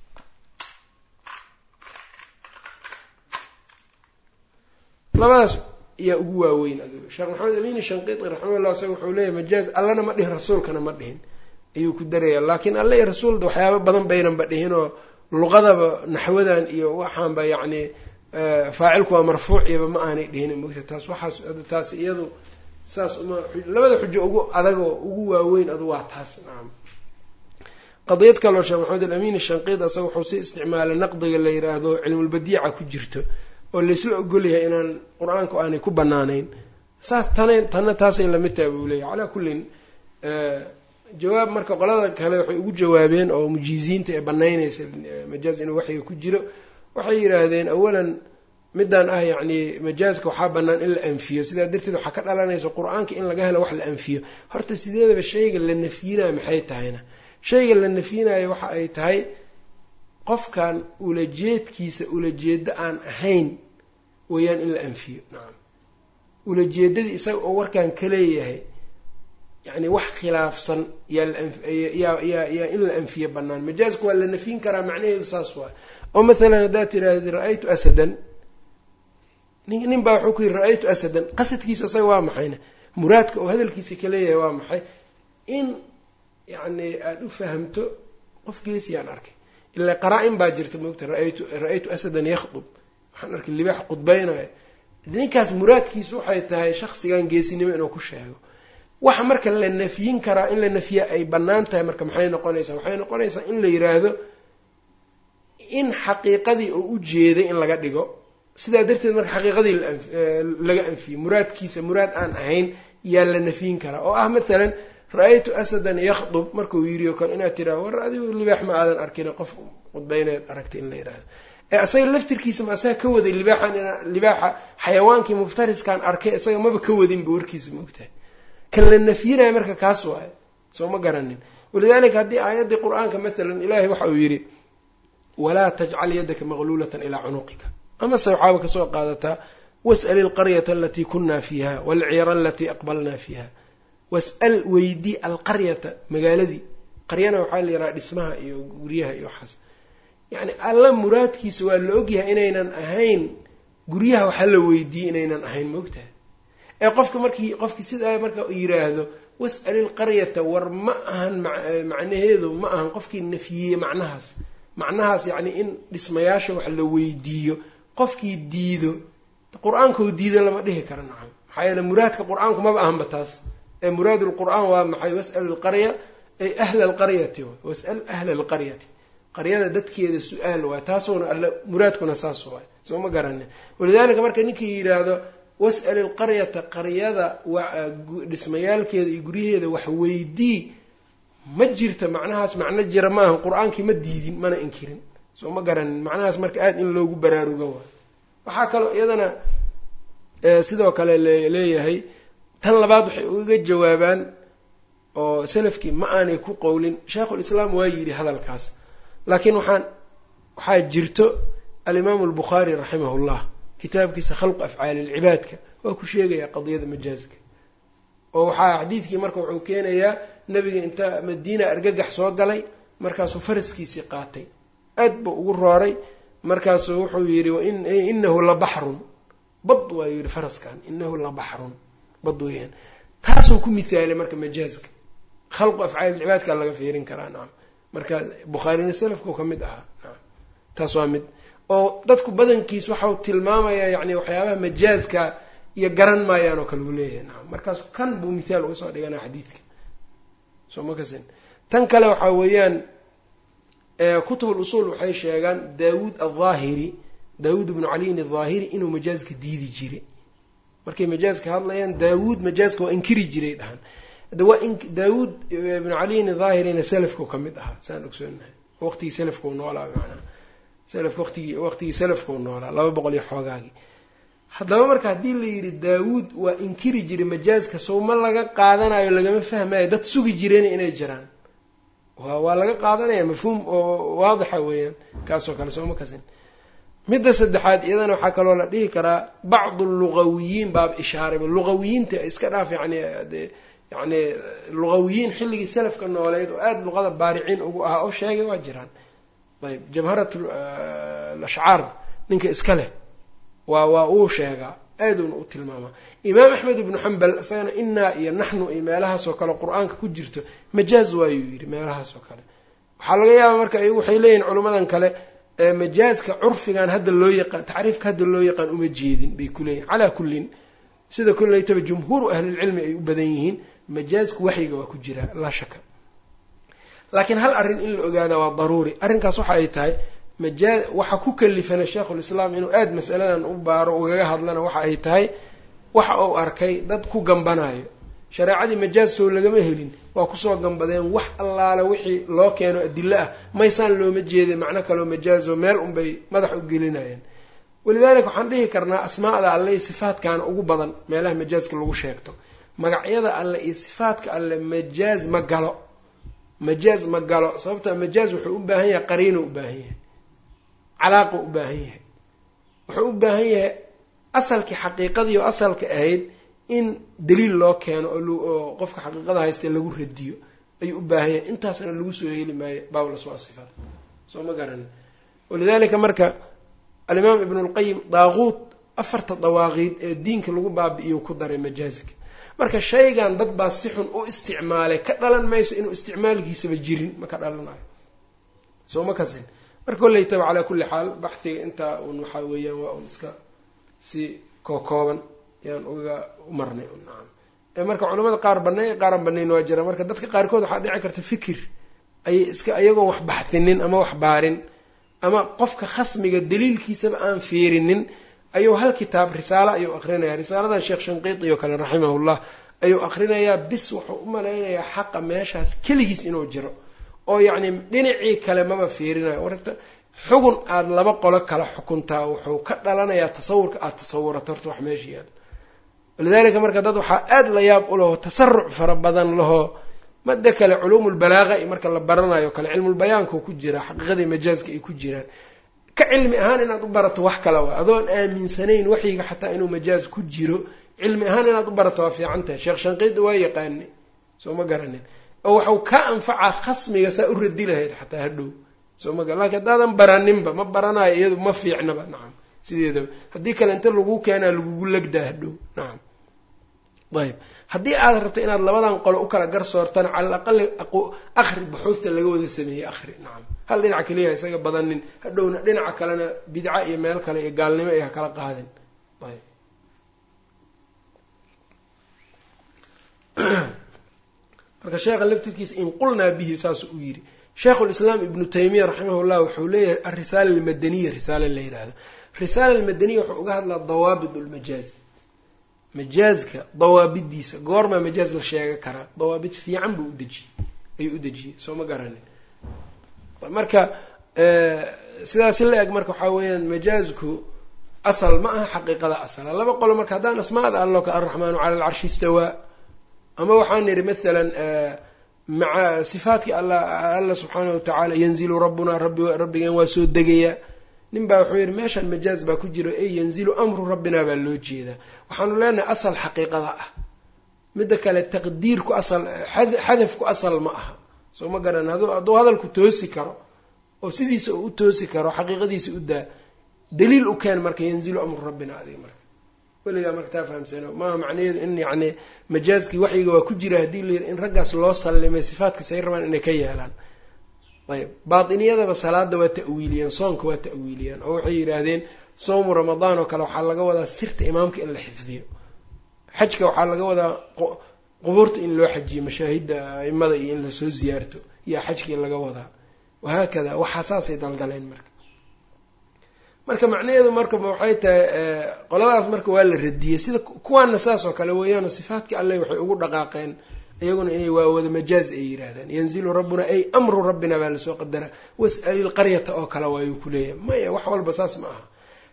S1: labadaas yaa ugu waaweyn adigu sheekh maxamed amiin shanqiiti raximahullah isaga wuxuu leeyahy majaaz allana ma dhihin rasuulkana ma dhihin ayuu ku daraya laakiin alle iyo rasuulda waxyaaba badan baynanba dhihinoo luqadaba naxwadan iyo waxaanba yacni faacilku waa marfuuc iyaba ma aanay dhihin mogta taas waxaas taas iyadu saas uma labada xujo ugu adagoo ugu waaweyn adu waa taas nacam qadiyad kaloo sheekh maxamed alamin shanqiid asaga wuxuu si isticmaalay naqdiga la yiraahdo cilmulbadiica ku jirto oo laysla ogolyahay inaan qur-aanku aanay ku banaanayn saas tana tanna taasay lamid tahay buu leeyahy calaa kullin jawaab marka qolada kale waxay ugu jawaabeen oo mujiiziinta ee banaynaysa majaaz inuu waxyiga ku jiro waxay yidhaahdeen awalan midaan ah yacni majaaska waxaa bannaan in la anfiyo sidaa darteed waxaa ka dhalanaysa qur-aanka in laga helo wax la anfiyo horta sideedaba shayga la nafyinayo maxay tahayna shayga la nafyinayo waxa ay tahay qofkan ulajeedkiisa ulajeedo aan ahayn weeyaan in la anfiyo nacam ulajeedadii isaga oo warkan ka leeyahay yacni wax khilaafsan yaa yaa in la anfiyo bannaan majaazka waa la nafyin karaa macnaheedu saas waa oo mathalan haddaad tiraahdi ra-aytu asadan nin nin baa wuxuu ku yidhi ra-aytu asadan qasadkiisa isaga waa maxayna muraadka oo hadalkiisa ka leeyahay waa maxay in yacni aada u fahamto qof geesiyaan arkay ilaa qaraa-in baa jirta moogta raaytu ra-aytu asadan yakhdub waxaan arkay libaax qudbaynayo ninkaas muraadkiisu waxay tahay shaksigan geesinimo inuu ku sheego waxa marka la nafyin karaa in la nafya ay bannaan tahay marka maxay noqonaysaa waxay noqonaysaa in la yiraahdo in xaqiiqadii oo u jeeday in laga dhigo sidaa darteed marka xaqiiqadii laga anfiyo muraadkiisa muraad aan ahayn yaa la nafyin karaa oo ah mathalan ra-aytu asadan yakhdub markuu yidhi o kale inaad tiraado war adigu libaax ma aadan arkin qof qudbayneed aragtay in la yidhahdo ee isaga laftirkiisa ma asaga ka waday libaaxan libaaxa xayawaankii muftariskaan arkay isaga maba ka wadinba warkiisa maogtahay kan la nafyinayo marka kaas waayo soo ma garanin walidalika haddii aayaddii qur-aanka mathalan ilaahay waxa uu yidhi walaa tajcal yaddaka maqluulatan ilaa cunuqika amase waxaaba kasoo qaadataa was'al ilqaryata alatii kunaa fiiha waalcira alatii aqbalnaa fiiha was-al weydii alqaryata magaaladii qaryana waxaa la yidhaha dhismaha iyo guryaha iyo waxaas yacni alla muraadkiisa waa la ogyahay inaynan ahayn guryaha waxa la weydiiyey inaynan ahayn maogtahay ee qofka markii qofkii sidaa marka yiraahdo was'al ilqaryata war ma ahan macnaheedu ma ahan qofkii nafyiyey macnahaas macnahaas yacni in dhismayaasha wax la weydiiyo qofkii diido qur-aankoo diido lama dhihi karo nacam maxaa yeele muraadka qur-aanku maba ahanba taas ee muraad lqur'aan waa maxay was'al ilqarya ay ahla alqaryati was'al ahla alqaryati qaryada dadkeeda su-aal waay taasuuna alle muraadkuna saas waay soo ma garanin walidaalika marka ninkii yidhaahdo was'al ilqaryata qaryada dhismayaalkeeda iyo guryaheeda wax weydii ma jirta macnahaas macno jira ma ahan qur-aankii ma diidin mana inkirin soo ma garanin macnahaas marka aada in loogu baraarugo waay waxaa kaloo iyadana sidoo kale leeyahay tan labaad waxay ugaga jawaabaan oo salafkii ma aanay ku qowlin sheikhulislaam waa yidhi hadalkaas laakiin waxaan waxaa jirto alimaamu albukhaari raximahullah kitaabkiisa khalqu afcaali ilcibaadka waa ku sheegayaa qadiyada majaazka oo waxaa xadiidkii marka wuxuu keenayaa nebiga inta madiina argagax soo galay markaasuu faraskiisii qaatay aad buu ugu rooray markaasuu wuxuu yidhi inahu la baxrun bad waa yidhi faraskan inahu la baxrun bad weyaan taasuu ku mithaalay marka majaazka khalqu afcaali ilcibaadka laga fiirin karaa nacam marka bukhaarina salafkau ka mid ahaa nacam taas waa mid oo dadku badankiis waxau tilmaamayaa yacni waxyaabaha majaazka iyo garan maayaan oo kale uu leeyahay nacam markaas kan buu mithaal uga soo dhiganaa xadiidka soo ma kasin tan kale waxaa weeyaan kutub usuul waxay sheegaan daawuud aldaahiri daawuud ibnu caliyin aldaahiri inuu majaazka diidi jiray markay majaazka hadlayaan daawuud majaazka waa inkiri jiray dhahan hadda waa daawuud ibnu caliyin daahirina salafkau ka mid ahaa saan ogsoonahay waqtigii salafkau noolaa macnaha salafka waqtigii waqtigii salafkau noolaa laba boqol iyo xoogaagii haddaba marka haddii la yidhi daawuud waa inkiri jiray majaaska sow ma laga qaadanayo lagama fahmayo dad sugi jireen inay jiraan waa laga qaadanaya mafhuum oo waadixa weeyaan kaasoo kale sooma kasin midda saddexaad iyadana waxaa kaloo la dhihi karaa bacdu lugawiyiin baab ishaarayba lugawiyiinta iska dhaaf yani yani lugawiyiin xilligii salafka nooleed oo aada luqada baariciin ugu ahaa oo sheegay waa jiraan ayb jabharat lashcaar ninka iska leh waa waa uu sheegaa aaduna u tilmaamaa imaam axmed ibnu xambal isagana inaa iyo naxnu iyo meelahaasoo kale qur-aanka ku jirto majaaz waayuu yidhi meelahaasoo kale waxaa laga yaabaa marka iyagu waxay leeyihin culimmadan kale majaazka curfigan hadda loo yaqaan tacriifka hadda loo yaqaan uma jeedin bay ku leeyihin calaa kullin sida kullaytaba jumhuuru ahlilcilmi ay u badan yihiin majaazku waxyiga waa ku jiraa laa shaka laakiin hal arrin in la ogaada waa daruuri arrinkaas waxa ay tahay majaa waxa ku kalifana sheikhulislaam inuu aada masaladan u baaro ugaga hadlana waxa ay tahay waxa uu arkay dad ku gambanayo shareecadii majaaz soo lagama helin waa kusoo gambadeen wax allaale wixii loo keeno adilo ah maysaan looma jeedin macno kaloo majaazo meel unbay madax u gelinayeen walidaalika waxaan dhihi karnaa asmaa'da alle iyo sifaatkaana ugu badan meelaha majaazka lagu sheegto magacyada alle iyo sifaadka alle majaaz ma galo majaaz ma galo sababta majaaz wuxuu u baahan yahay qariino u baahan yahay calaaqu u baahan yahay wuxuu u baahan yahay asalkii xaqiiqadii oo asalka ahayd in daliil loo keeno oo qofka xaqiiqada haysta lagu radiyo ayuu u baahan yahay intaasna lagu soo heli maayo baabul asmaa sifaat soo ma garanin walidaalika marka alimaam ibnu lqayim daaquud afarta dawaaqiid ee diinka lagu baabi'iyo ku daray majaazika marka shaygan dad baa si xun u isticmaalay ka dhalan mayso inuu isticmaalkiisaba jirin ma ka dhalanayo soo ma kasin marka kollaytaba calaa kulli xaal baxhiga intaa un waxaa weeyaan waa un iska si kookooban yaan uga marnay nacam marka culamada qaar banay qaaran banayn waa jira marka dadka qaarkood waxaa dhici karta fikir ayay iska iyagoon wax baxhinin ama wax baarin ama qofka khasmiga daliilkiisaba aan fiirinin ayuu hal kitaab risaalo ayuu aqrinaya risaaladan sheekh shanqiiti oo kale raximahullah ayuu aqrinayaa bis wuxuu u malaynayaa xaqa meeshaas keligiis inuu jiro oo yacni dhinacii kale maba fiirinayo warta xugun aada laba qolo kala xukuntaa wuxuu ka dhalanayaa tasawurka aada tasawurato horta wax meesha yaal walidaalika marka dad waxaa aada la yaab u laho tasaruc fara badan laho mada kale culuumulbalaaqa i marka la baranayo kale cilmulbayaanku ku jira xaqiiqadii majaazka ay ku jiraan ka cilmi ahaan inaad u barato wax kale waa adoon aaminsanayn waxyiga xataa inuu majaaz ku jiro cilmi ahaan inaad u barato waa fiican tahay sheekh shanqiidi waa yaqaani soo ma garanin oo waxau ka anfacaa khasmiga saa u radi lahayd xataa hadhow soo ma lakin haddaadan baraninba ma baranayo iyadu ma fiicnaba nacam sideedaba haddii kale inta lagu keenaa lagugu legdaa hadhow nacam ayb haddii aad rabto inaad labadan qolo u kala garsoortana cala alaqali akri buxuufta laga wada sameeyey akri nacam hal dhinac keliya isaga badanin hadhowna dhinaca kalena bidca iyo meel kale iyo gaalnimo ay ha kala qaadin ayb marka sheekha laftirkiisa in qulnaa bihi saasuu u yidhi sheikhulislaam ibnu taymiya raximahullah wuxuu leeyahay alrisaala almadaniya risaale la yidhaahdo risaala almadaniya wuxuu uga hadlaa dawaabit lmajaaz majaazka dawaabidiisa goormaa majaaz la sheega karaa dawaabid fiican buu udejiyey ayuu u dejiyey soo ma garanin marka sidaasi la eg marka waxaa weeyaan majaazku asal ma aha xaqiiqada asala laba qolo marka haddaan asmaada allo ka alraxmaanu cala alcarshi istawaa ama waxaan nidhi maalan maca sifaatkii alla alla subxaanahu watacaala yanzilu rabbunaa rabbi rabbigeen waa soo degayaa nin baa wuxuu yidhi meeshaan majaaz baa ku jiro ey yanzilu amru rabbinaa baa loo jeedaa waxaanu leenahay asal xaqiiqada ah midda kale taqdiirku asal xadafku asal ma aha soo ma garan hadduu hadalku toosi karo oo sidiisa uu u toosi karo xaqiiqadiisa u daa daliil u keen marka yanzilu amru rabbina adiga marka weligaa marka taa fahamsano maaha macnaheedu in yacni majaazkii waxyiga waa ku jira haddii la yidhi in raggaas loo sallimay sifaadkiis ay rabaan inay ka yeelaan ayb baatiniyadaba salaada waa ta'wiiliyeen soonka waa ta'wiiliyeen oo waxay yidhaahdeen soomu ramadaan oo kale waxaa laga wadaa sirta imaamka in la xifdiyo xajka waxaa laga wadaa qubuurta in loo xajiyo mashaahidda aimada iyo in lasoo ziyaarto iyo xajkii laga wadaa wahaakada waxaa saasay daldaleen marka marka macnaheedu marka waxay tahay qoladaas marka waa la radiyey sida kuwaana saas oo kale weeyaano sifaadkii alleh waxay ugu dhaqaaqeen iyaguna inay waa wada majaaz ay yidhaahdaan yanzilu rabbuna ay amru rabbina baa lasoo qadaraa was'ali lqaryata oo kale waayuu ku leeyahay maya wax walba saas ma aha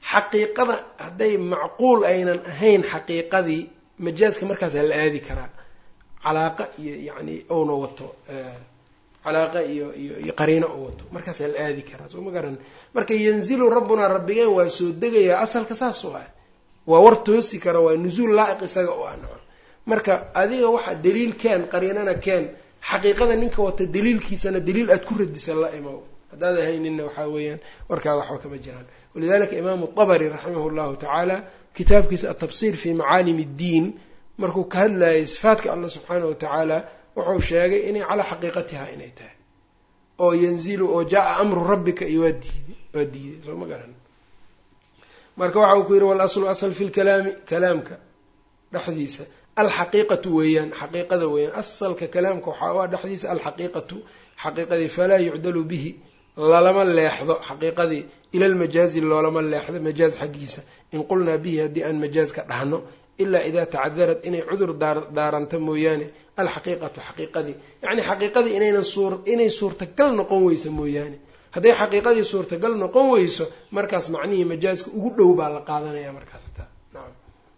S1: xaqiiqada hadday macquul aynan ahayn xaqiiqadii majaaska markaasaa la aadi karaa calaaqa iyo yacni ouna wato calaaqa iyo iyo iyo qariino oo wato markaasaa la aadi karaa soo ma garan marka yanzilu rabbunaa rabbigeen waa soo degayaa asalka saas oo ah waa war toosi kara waa nusuul laa'iq isaga oo ah naco marka adiga waxa daliil keen qariinana keen xaqiiqada ninka wata daliilkiisana daliil aada ku radisa la imow haddaad ahayninna waxaa weeyaan warkaaga waxba kama jiraan walidalika imaamu dabri raximah llahu tacaala kitaabkiisa atafsir fi macaalim اddiin markuu ka hadlayay sifaadka allah subxaanah wa tacaala wuxuu sheegay inay calaa xaqiiqatiha inay tahay oo yanzilu oo jaa amru rabbika iyo waa diiday waa diiday soo ma garan marka waxa uu ku yihi walaslu asl fi lkalaami kalaamka dhexdiisa alxaqiiqatu weeyaan xaqiiqada weeyaan asalka kalaamka waxaa u ah dhexdiisa alxaqiiqatu xaqiiqadii falaa yucdalu bihi lalama leexdo xaqiiqadii ila lmajaazi loolama leexdo majaaz xaggiisa in qulnaa bihi haddii aan majaaz ka dhahno ilaa idaa tacadarat inay cudur daaranto mooyaane alxaqiiqatu xaqiiqadii yacni xaqiiqadii inaynan suur inay suurtagal noqon weyso mooyaane hadday xaqiiqadii suurtagal noqon weyso markaas macnihii majaazka ugu dhow baa la qaadanaya markaas hataa nacam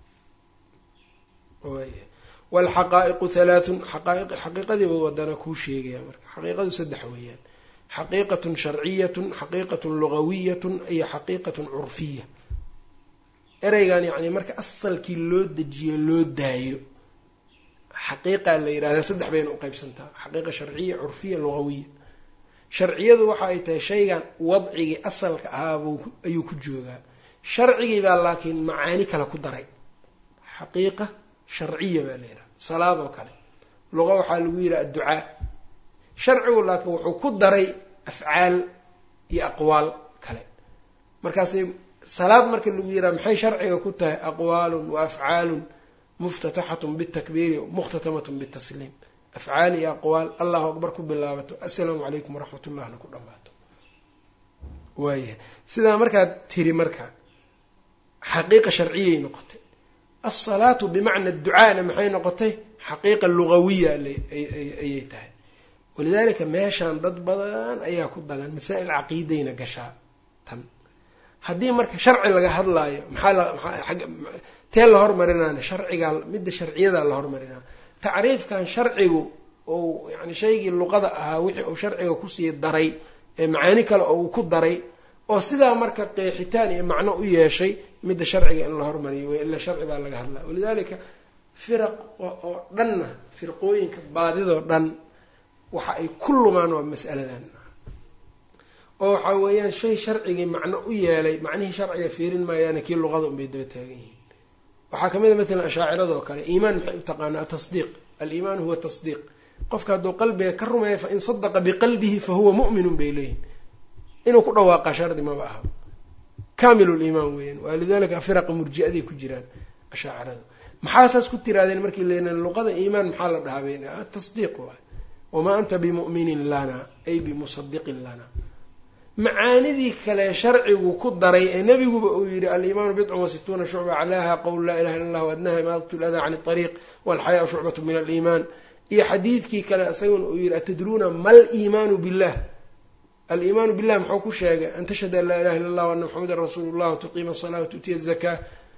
S1: waalxaqaa'iqu halaathun xaqiiqadiiba wadana kuu sheegaya marka xaqiiqadu saddex weeyaan xaqiiqatun sharciyatun xaqiiqatun lugawiyatun iyo xaqiiqatun curfiya ereygan yacni marka asalkii loo dejiyo loo daayo xaqiiqaa la yidhahdaa saddex bayna u qeybsantaa xaqiiqa sharciya curfiya lugawiya sharciyadu waxa ay tahay shaygan wadcigii asalka ahaabuu ayuu ku joogaa sharcigii baa laakiin macaani kale ku daray xaqiiqa sharciya baa la yidhaha salaad oo kale luqa waxaa lagu yidhaha adducaa sharcigu laakiin wuxuu ku daray afcaal iyo aqwaal kale markaasay salaad marka lagu yidhaha maxay sharciga ku tahay aqwaalun wa afcaalun muftataxatun bitakbiiri mukhtatamatun bitasliim afcaal iyo aqwaal allahu akbar ku bilaabato assalaamu calaykum waraxmat ullahna ku dhammaato waayahay sidaa markaad tiri marka xaqiiqa sharciyay noqotay alsalaatu bimacna ducaana maxay noqotay xaqiiqa lugawiya ayay tahay walidaalika meeshaan dad badan ayaa ku dagan masaa'il caqiidayna gashaa tan haddii marka sharci laga hadlaayo maxaa tee la hormarinaana sharcigaa midda sharciyadaa la hormarinaa tacriifkan sharcigu ou yani shaygii luqada ahaa wixii uu sharciga kusii daray ee macaani kale oo uu ku daray oo sidaa marka qeexitaan iyo macno u yeeshay midda sharciga in la hormariyo wey ila sharci baa laga hadlaa walidaalika firaq oo dhanna firqooyinka baadidoo dhan waxa ay ku lumaan waa mas'aladan oo waxaa weeyaan shay sharcigii macno u yeelay macnihii sharciga fiirin maayaana kii luqada unbay daba taagan yihiin waxaa kamid a matalan ashaacirada oo kale iimaan maxay u taqaanaa atasdiiq aliimaanu huwa tasdiiq qofka hadduu qalbiga ka rumeeya fain sadaqa biqalbihi fahuwa mu'minun bay leeyihin inuu ku dhawaaqa shardi maba aha kaamilu liimaan weeyaan walidalika firaqa murji-aday ku jiraan ashaacirada maxaa saas ku tiraadeen markii len luqada iimaan maxaa la dhahaa bay tasdiiq waay wamaa anta bimu'minin lana ay bimusadiqin lana macaanidii kale sharcigu ku daray ee nebiguba uu yidhi aliimaanu bidcun wa situuna shucba aclaaha qowl laa ilaha illa allah adnaha imaadat ladaa can ariiq walxayaau shucbatu min aliimaan iyo xadiidkii kale isaguna uu yidhi atadruuna mal iimaanu billah aliimaanu billah muxuu ku sheegay an tashhada an laa ilaha illa allah ana maxamedan rasuulu llah watuqiima asala watu'tiya azakaa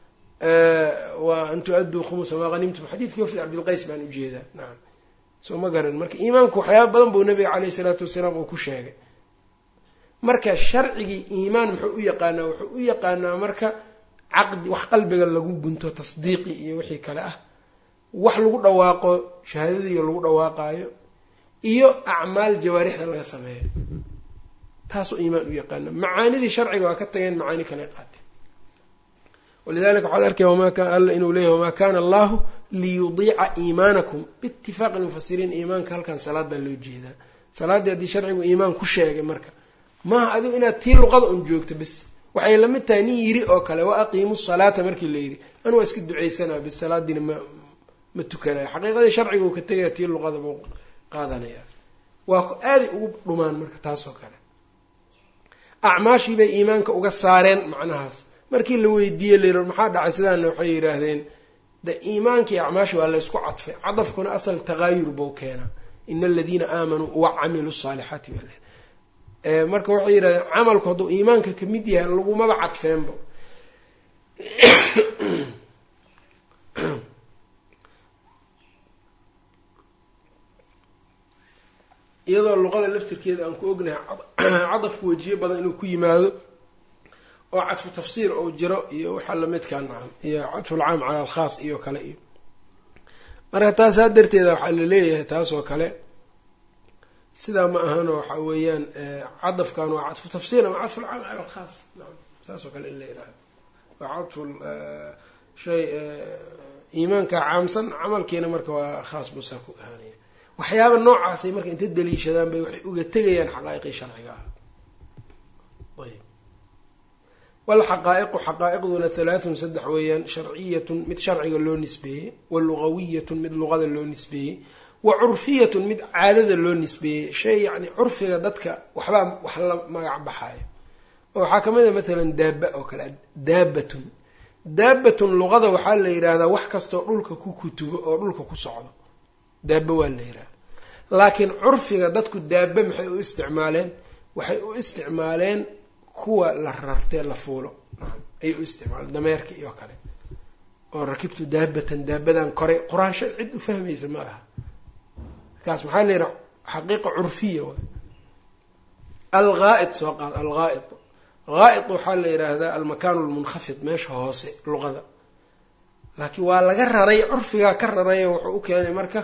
S1: wa an tu-adduu khumusa maa hanimtum xadiidkii wafdi cabdilqays baan ujeedaa nacam soo ma garan marka iimaanku waxyaaba badan buu nabiga caleyhi isalaatu wasalaam uu ku sheegay marka sharcigii iimaan muxuu u yaqaanaa wuxuu u yaqaanaa marka caqdi wax qalbiga lagu gunto tasdiiqi iyo wixii kale ah wax lagu dhawaaqo shahaadadiiyo lagu dhawaaqaayo iyo acmaal jawaarixda laga sameeyo taasuu iimaan u yaqaana macaanidii sharciga waa ka tageen macaani kale qaateen walidalika waxaad arkaya wama kan alla inuu leeyahy wamaa kana allahu liyudiica iimaanakum biitifaaqi lmufasiriin iimaanka halkan salaadan loo jeedaa salaaddii haddii sharcigu iimaan ku sheegay marka maaha adigu inaad tii luqada un joogto bis waxay lamid tahay nin yiri oo kale wa aqiimu salaata markii la yidhi anu waa iska ducaysanaa bis salaadiina ma ma tukanayo xaqiiqadii sharciga uu ka tegaya tii luqada buu qaadanaya waa aaday ugu dhumaan marka taasoo kale acmaashii bay iimaanka uga saareen macnahaas markii la weydiiyey layidhi maxaa dhacay sidaana waxay yidhaahdeen de iimaankii acmaashi waa la ysku cadfay cadafkuna asal takaayur buu keenaa ina aladiina aamanuu wa camiluu saalixaati baa marka waxay yidhahdeen camalku hadduu iimaanka kamid yahay lagumaba cadfeenba luqada laftirkeeda aan ku ognahay cadafku wejiyo badan inuu ku yimaado oo cadfu tafsiir ou jiro iyo waxaa lamidkaa nacam iyo cadfulcaam cala alkhaas iyo kale iyo marka taasaa darteeda waxaa la leeyahay taas oo kale sidaa ma ahano waxa weeyaan cadafkan waa cadfu tafsiir ama cadfulcaam cala alkhaas nacam saas oo kale in la yidhahdo waa cadfu shay iimaanka caamsan camalkiina marka waa khaas buusaa ku ahaanaya waxyaaba noocaasay marka inta daliishadaan bay waxay uga tegayaan xaqaa'iqii sharciga ah ayb walxaqaa'iqu xaqaa'iqduna halaathun saddex weeyaan sharciyatun mid sharciga loo nisbeeyey wa lugawiyatun mid luqada loo nisbeeyey wa curfiyatun mid caadada loo nisbeeyey shay yacni curfiga dadka waxbaa wax la magac baxaayo oo waxaa ka mid a mathalan daaba oo kale daabatun daabatun luqada waxaa la yidhaahdaa wax kastoo dhulka ku kutubo oo dhulka ku socdo daaba waa la yidhahda laakiin curfiga dadku daaba maxay u isticmaaleen waxay u isticmaaleen kuwa la rartee la fuulo ayay u isticmaaleen dameerka iyo kale oo rakibtu daabatan daabadan koray qur-aansha cid u fahmaysa ma laha markaas maxaa la yidhaha xaqiiqa curfiya waay alghaa'id soo qaad alghaa'id ghaa'id waxaa la yidhaahdaa almakaanu lmunkhafid meesha hoose luqada laakiin waa laga raray curfigaa ka rarayo wuxuu u keenay marka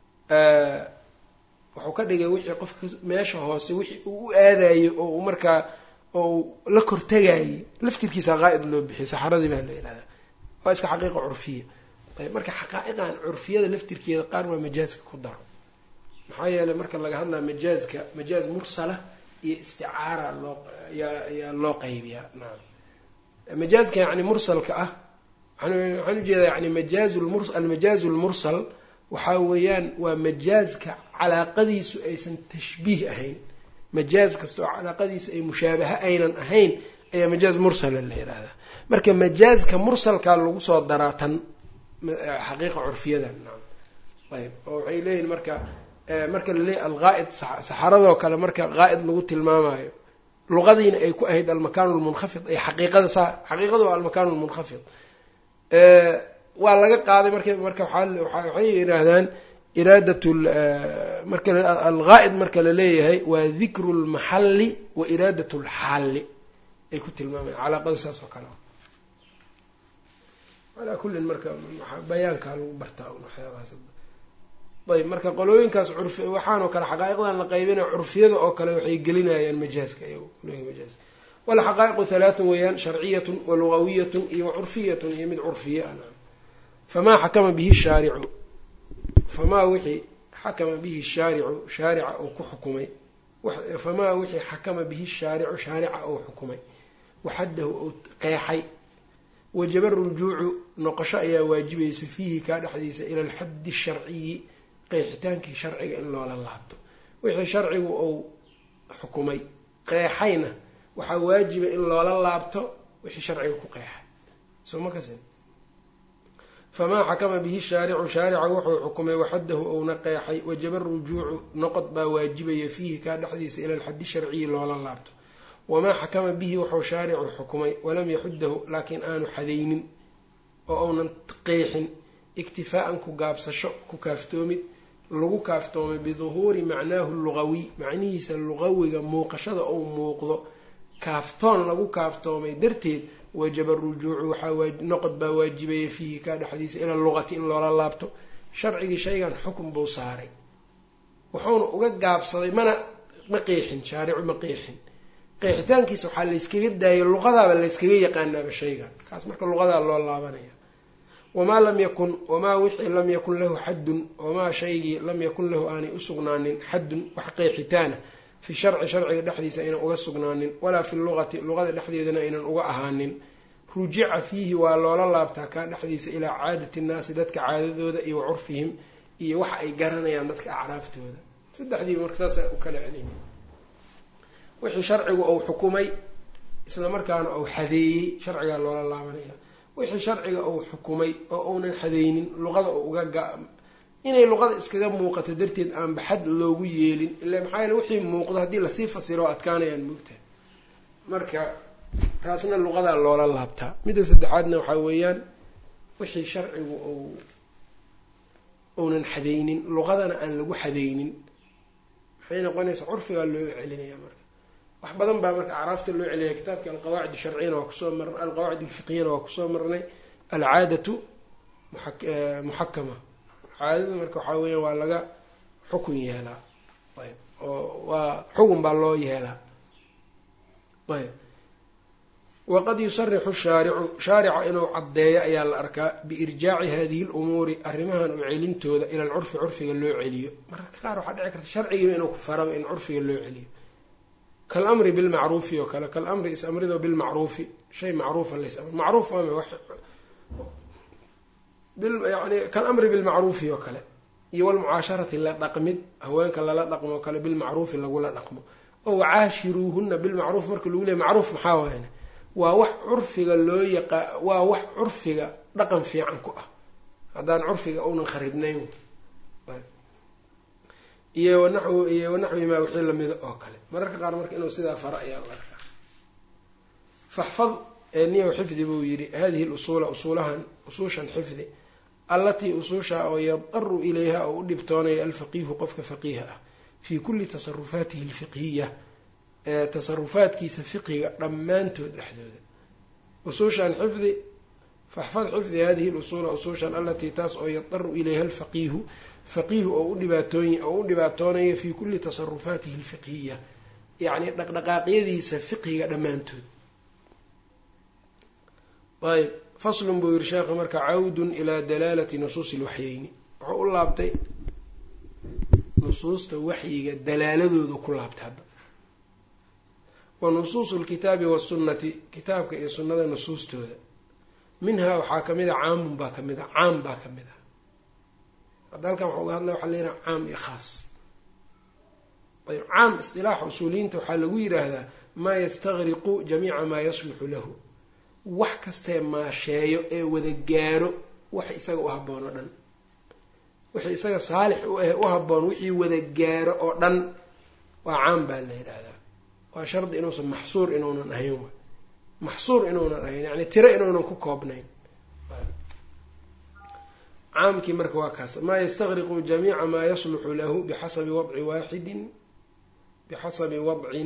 S1: wuxuu ka dhigay wixii qofka meesha hoose wixii uu u aadayo oo uu markaa oo uu la kortegayay laftirkiisa qaa'id loo bixiyay saxaradii baa la yidhahdaa waa iska xaqiiqa curfiya ayb marka xaqaa'iqan curfiyada laftirkeeda qaar waa majaaska ku daro maxaa yeelay marka laga hadlaya majaazka majaaz mursala iyo isticaara loo yaa yaa loo qaybiyaa nacam majaazka yacni mursalka ah waxaan ujeedaa yani majaaz lmur almajaazu lmursal waxaa weeyaan waa majaazka calaaqadiisu aysan tashbiih ahayn majaaz kasta oo calaaqadiisa ay mushaabaha aynan ahayn ayaa majaaz mursala la yidhaahdaa marka majaazka mursalkaa lagu soo daraa tan xaqiiqa curfiyada nacam ayb oo waxay leeyihin marka marka laleeyahy alqaa'id saxaradoo kale marka qaa'id lagu tilmaamayo luqadiina ay ku ahayd almakaanu lmunkhafid ay xaqiiqada saa xaqiiqadu waa almakaanu lmunkhafid waa laga qaaday marka marka waxay yidhaahdaan iraadat marka alqaa'id marka la leeyahay waa dikru lmaxalli wa iraadat lxaalli ay ku tilmaamayan calaaqada saas oo kale calaa kullin marka bayaankaa lagu bartaa waxyaabahaas ayb marka qolooyinkaas curfi waxaanoo kale xaqaa'iqdan la qaybinaya curfiyada oo kale waxay gelinayaan majaaska qolooyinka majaaska walxaqaa'iqu halaatun weeyaan sharciyatun wa lugawiyatun iyo wa curfiyatun iyo mid curfiya ah famaa xakama bihi shaaricu famaa wixii xakama bihi shaaricu shaarica uu ku xukumay famaa wixii xakama bihi shaaricu shaarica uu xukumay waxaddahu uu qeexay wajaba rujuucu noqosho ayaa waajibaysa fiihi kaa dhexdiisa ila alxaddi asharciyi qeexitaankii sharciga in loola laabto wixii sharcigu uu xukumay qeexayna waxaa waajiba in loola laabto wixii sharciga ku qeexay soo ma kasin famaa xakama bihi shaaricu shaarica wuxuu xukumay waxaddahu ouna qeexay wajaba rujuucu noqod baa waajibaya fiihi kaa dhexdiisa ila alxaddi sharciyi loola laabto wamaa xakama bihi wuxuu shaaricu xukumay walam yaxuddahu laakiin aanu xadaynin oo uunan qeexin iktifaa'an ku gaabsasho ku kaaftoomid lagu kaaftoomay biduhuuri macnaahu lugawiy macnihiisa lugawiga muuqashada ou muuqdo kaaftoon lagu kaaftoomay darteed wajaba rujuucu waxaa noqod baa waajibaya fiihi kaa dhexdiisa ila luqati in loola laabto sharcigii shaygan xukun buu saaray wuxuuna uga gaabsaday mana ma qeexin shaaricu ma qeexin qeexitaankiisa waxaa layskaga daayay luqadaaba layskaga yaqaanaaba shaygan kaas marka luqadaa loo laabanaya wamaa lam yakun wamaa wixii lam yakun lahu xaddun wamaa shaygii lam yakun lahu aanay usugnaanin xaddun wax qeexitaana fi sharci sharciga dhexdiisa aynan uga sugnaanin walaa fi luqati luqada dhexdeedana aynan uga ahaanin rujica fiihi waa loola laabtaa kaa dhexdiisa ilaa caadati nnaasi dadka caadadooda iyo wa curfihim iyo waxa ay garanayaan dadka acraaftooda saddexdiiba marka saasa u kala celin wixii sharcigu uu xukumay isla markaana uu xadeeyey sharcigaa loola laabanaya wixii sharciga uu xukumay oo uunan xadeynin luqada uu uga ga inay luqada iskaga muuqato darteed aan baxad loogu yeelin ila maxaa yeele wixii muuqdo haddii lasii fasiro adkaanayaan moogtahay marka taasna luqadaa loola laabtaa midda saddexaadna waxaa weeyaan wixii sharcigu uu uunan xadeynin luqadana aan lagu xadeynin waxay noqonaysaa curfigaa loo celinaya marka wax badan baa marka acraafta loo celinaya kitaabkii alqawaacid sharciyana waa kusoo marnay alqawaacid alfiqiyana waa kusoo marnay alcaadatu muxakama caadadu marka waxaa weya waa laga xukun yeelaa ayb oo waa xukun baa loo yeelaa ayb waqad yusarixu shaaricu shaarica inuu caddeeyo ayaa la arkaa biirjaaci hadihi lumuuri arrimahan u celintooda ila alcurfi curfiga loo celiyo mararka qaar waxaa dhici karta sharcigiiba inuu ku faraba in curfiga loo celiyo kalamri bilmacruufi oo kale kalamri is-amrido bilmacruufi shay macruufa lays macruuf yani kalamri bilmacruufi oo kale iyo walmucaasharati la dhaqmid haweenka lala dhaqmo oo kale bilmacruufi lagula dhaqmo oo wacaashiruuhuna bilmacruuf marka lagu leeyay macruuf maxaa waayne waa wax curfiga loo yaqaa waa wax curfiga dhaqan fiican ku ah haddaan curfiga uunan kharibnayn iyo wanaxw iyo wanaxwimaa wixii lamida oo kale mararka qaar marka inuu sidaa fara ayaa la arkaa faxfad niyow xifdi buu yidhi hadihi lusuula usuulahan usuushan xifdi allatii usuusha oo yadaru ilayha oo u dhibtoonaya alfaqiihu qofka faqiiha ah fii kulli tasarufaatihi alfiqhiya ee tasarufaadkiisa fiqiga dhammaantood dhexdooda usuushan xifdi faxfad xifdi hadihi lusuula usuushan allatii taas oo yadaru ilayha alfaqiihu faqiihu oo u dhibaatooy oo u dhibaatoonaya fii kulli tasarufaatihi alfiqhiya yacni dhaqdhaqaaqyadiisa fiqiga dhammaantood ayb faslun buu yihi sheekha marka cawdun ilaa dalaalati nusuusi lwaxyeyni wuxuu u laabtay nusuusta waxyiga dalaaladoodu ku laabtay hadda wa nusuusu lkitaabi wasunnati kitaabka iyo sunnada nusuustooda minhaa waxaa kamid a caamun baa kamid a caam baa kamid ah hadda halkan waxa uga hadlaya waxa la yidhaha caam iyo khaas ayb caam isdilaaxa usuuliyiinta waxaa lagu yidhaahdaa maa yastaqriqu jamiica maa yasluxu lahu wax kastee maasheeyo ee wada gaaro waxa isaga u habboon oo dhan wixii isaga saalix u ah u habboon wixii wada gaaro oo dhan waa caam baa la yidhaahdaa waa shardi inuusan maxsuur inuunan ahayn wa maxsuur inuunan ahayn yacni tiro inuunan ku koobnayn caamkii marka waa kaas maa yastaqriqu jamiica maa yasluxu lahu bixasabi wadci waaxidin bixasabi wadcin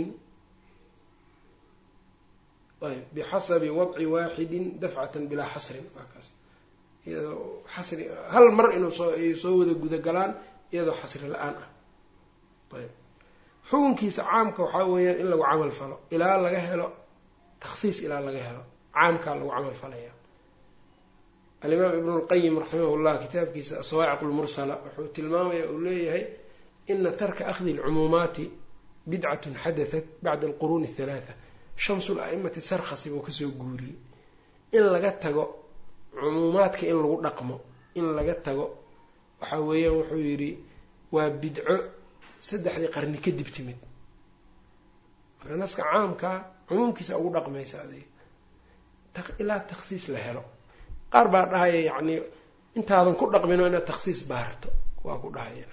S1: ayb bixasabi wadci waaxidin dafcatan bilaa xasrin waa kaas iyadoo xasri hal mar inuu soo ay soo wada gudagalaan iyadoo xasri la-aan ah ayb xukunkiisa caamka waxaa weeyaan in lagu camal falo ilaa laga helo takhsiis ilaa laga helo caamkaa lagu camal falaya alimaam ibnu lqayim raximah llah kitaabkiisa asawaaciq lmursala wuxuu tilmaamaya uu leeyahay ina tarka akhdi lcumuumaati bidcatun xadatat bacda alquruuni athalaatha shamsul a'imati sarkhasi buu kasoo guuriyey in laga tago cumuumaadka in lagu dhaqmo in laga tago waxa weeyaan wuxuu yidhi waa bidco saddexdii qarni kadib timid marka naska caamkaa cumuumkiisa ugu dhaqmaysa adiga ilaa takhsiis la helo qaar baa dhahaya yacni intaadan ku dhaqmino inaad takhsiis baarto waa ku dhahaya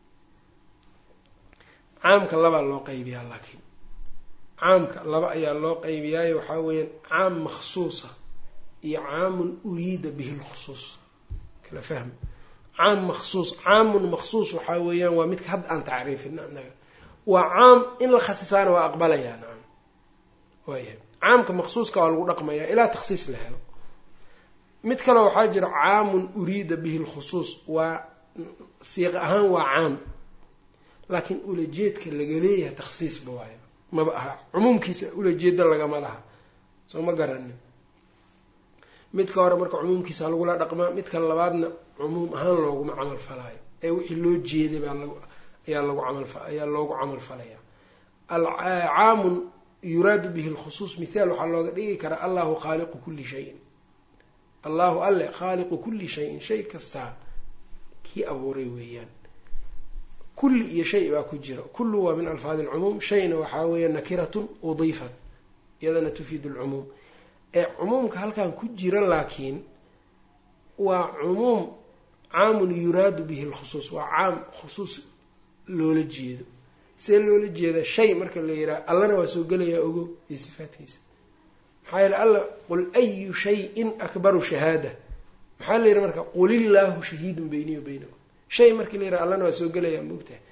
S1: caamka labaa loo qaybiyaa laakiin caamka laba ayaa loo qaybiyaayo waxaa weeyaan caam makhsuusa iyo caamun uriida bihi lkhusuus kala fahmi caam makhsuus caamun makhsuus waxaa weeyaan waa midka hadda aan tacriifina annaga waa caam in la khasisaana waa aqbalayaa nacam waaya caamka makhsuuska waa lagu dhaqmayaa ilaa takhsiis la helo mid kale waxaa jira caamun uriida bihi lkhusuus waa siiq ahaan waa caam laakiin ulajeedka laga leeyahay takhsiisba waayo maba aha cumuumkiisa ulajeeda lagama laha soo ma garanin midka hore marka cumuumkiisa lagula dhaqmaa midka labaadna cumuum ahaan looguma camal falaayo ee wixii loo jeeday baa lag ayaa lagu camal ayaa loogu camal falaya caamun yuraadu bihi lkhusuus mithaal waxaa looga dhigi karaa allahu khaaliqu kulli shayin allahu alle khaaliqu kulli shayin shay kastaa kii abuuray weeyaan kulli iyo shay baa ku jira kullu waa min alfaadi alcumuum shayna waxaa weeya nakiratun udiifat iyadana tufiidu alcumuum ee cumuumka halkan ku jira laakiin waa cumuum caamun yuraadu bihi lkhusuus waa caam khusuus loola jeedo see loola jeeda shay marka la yidhaha allana waa soo gelayaa ogo iyo sifaadkiisa maxaa yeele alla qul ayu shayin akbaru shahaada maxaa la yidhi marka qul illaahu shahiidun beyniy wa beynakum shay markii la yidhaha allana waa soo gelayaa moogtahay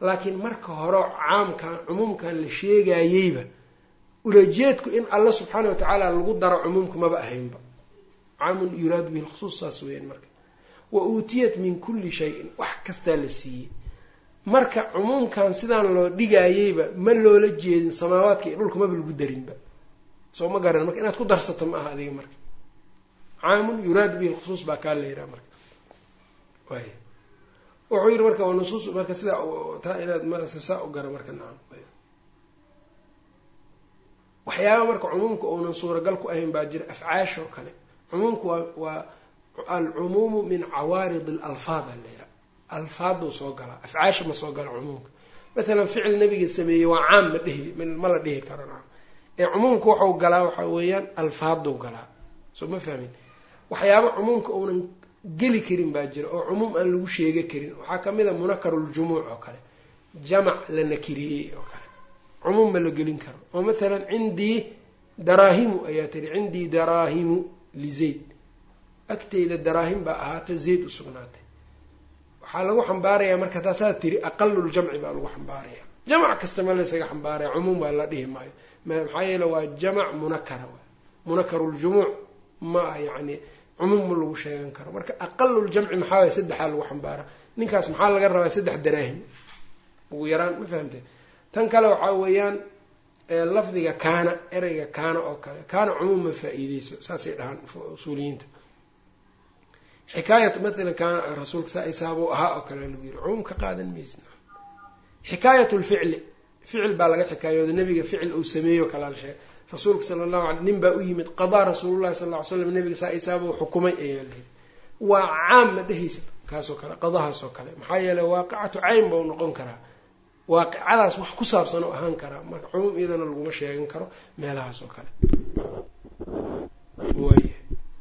S1: laakiin marka hore caamkan cumuumkan la sheegayeyba ulajeedku in alla subxaana wa tacaala lagu daro cumuumka maba ahaynba caamun yuraadu bihi lkhusuus saas weeyaan marka wa uutiyat min kulli shayin wax kastaa la siiyey marka cumuumkan sidaan loo dhigayeyba ma loola jeedin samaawaadka iyo dhulka maba lagu darinba soo ma garan marka inaad ku darsato ma aha adiga marka caamun yuraadu bihi lkhusuus baa kaa la yihaha marka way wuxuu yihi marka nusuus marka sidaa taa inaad msaa u gara marka nacam waxyaaba marka cumuumka uunan suuragal ku ahayn baa jira afcaashoo kale cumuumku waa waa alcumuumu min cawaarid alalfaad a la yihaha alfaaduu soo galaa afcaasha ma soo gala cumuumka mathalan ficil nabiga sameeyey waa caam ma dhihi ma la dhihi karo nacam ee cumuumka waxau galaa waxaa weeyaan alfaaduu galaa soo ma fahmin waxyaaba cumuumka uunan geli karin baa jira oo cumuum aan lagu sheega karin waxaa kamid a munakaruljumuuc oo kale jamac la nakiriyey oo kale cumuum ma la gelin karo oo mathalan cindii daraahimu ayaa tiri cindii daraahimu lizayd agteyda daraahim baa ahaata zayd u sugnaatay waxaa lagu xambaarayaa marka taasaa tiri aqaluljamci baa lagu xambaaraya jamac kasta ma laysaga xambaaraya cumuum baa la dhihi maayo maxaa yeele waa jamac munakara munakaruljumuuc ma ah yani cumuum ma lagu sheegan karo marka aqaluljamci maxaa waay saddexaa lagu xambaara ninkaas maxaa laga rabaa saddex daraahim ugu yaraan ma fahamte tan kale waxaa weeyaan lafdiga kaana ereyga kaana oo kale kaana cumuum ma faa-iideyso saasay dhahaan usuuliyiinta xikaayat mathalan kaana rasuulka saa isaabuu ahaa oo kale lagu yiri cumuum ka qaadan maysna xikaayat lficli ficil baa laga xikaayooda nabiga ficil uu sameeyo kalaal sheeg rasuulka sala allahu alay nin baa u yimid qadaa rasuulullahi sal ly slam nabiga saa isaabuu xukumay ayaa layihi waa caam ma dhehaysa kaasoo kale qadahaasoo kale maxaa yeeley waaqicatu cayn bau noqon karaa waaqicadaas wax ku saabsan oo ahaan karaa marka cumuum iyadana laguma sheegan karo meelahaas oo kale waaya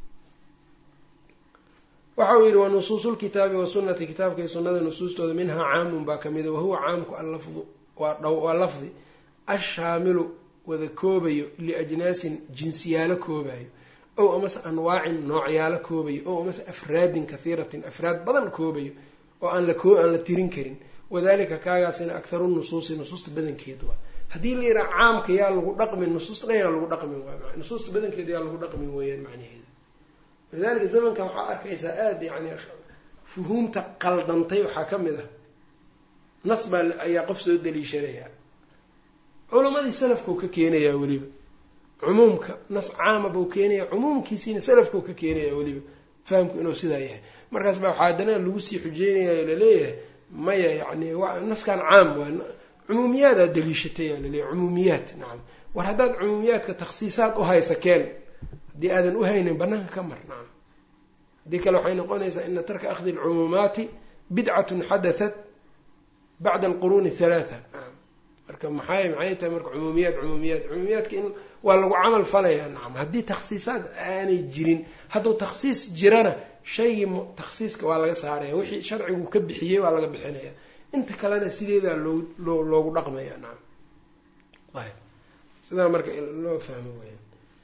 S1: waxa uu yidhi wa nusuusulkitaabi wasunati kitaabka iyo sunnada nusuustooda minhaa caamun baa kamida wahuwa caamku allafdu waa dhow waa lafdi ashaamilu wada koobayo liajnaasin jinsiyaalo koobayo ow amase anwaacin noocyaalo koobayo ow amase afraadin kahiiratin afraad badan koobayo oo aan la koo aan la tirin karin wadalika kaagaasina akharu nusuusi nusuusta badankeed waa haddii la yidhaha caamka yaa lagu dhaqmin nusuusta dhan yaa lagu dhaqmin waa nusuusta badankeeda yaa lagu dhaqmin weeyaan macnaheeda walidalika zamankan waxaa arkaysaa aada yani fuhuumta qaldantay waxaa ka mid ah nas baa ayaa qof soo daliishanaya culamadii salafkau ka keenayaa weliba cumuumka nas caama buu keenaya cumuumkiisiina salafkau ka keenaya weliba fahamku inuu sidaa yahay markaas baa waxaa haddana lagu sii xujeynaya laleeyahay maya yani naskan caam waa cumuumiyaadaa daliishatay yaa laleeyahy cumuumiyaat nacam war haddaad cumuumiyaadka takhsiisaad u haysa keen haddii aadan u haynin banaanka ka mar nacam haddii kale waxay noqonaysaa ina tarka akhdi alcumuumaati bidcatun xadatat bacda alquruuni halaatha nacam marka maxay maxay tahay marka cumuumiyaad cumuumiyaad cumuumiyaadka in waa lagu camal falayaa nacam haddii takhsiisaad aanay jirin hadduu takhsiis jirana shaygii takhsiiska waa laga saaraya wixii sharcigu ka bixiyey waa laga bixinaya inta kalena sideedaa loo loo loogu dhaqmaya nacam ayb sidaa marka loo fahmo weya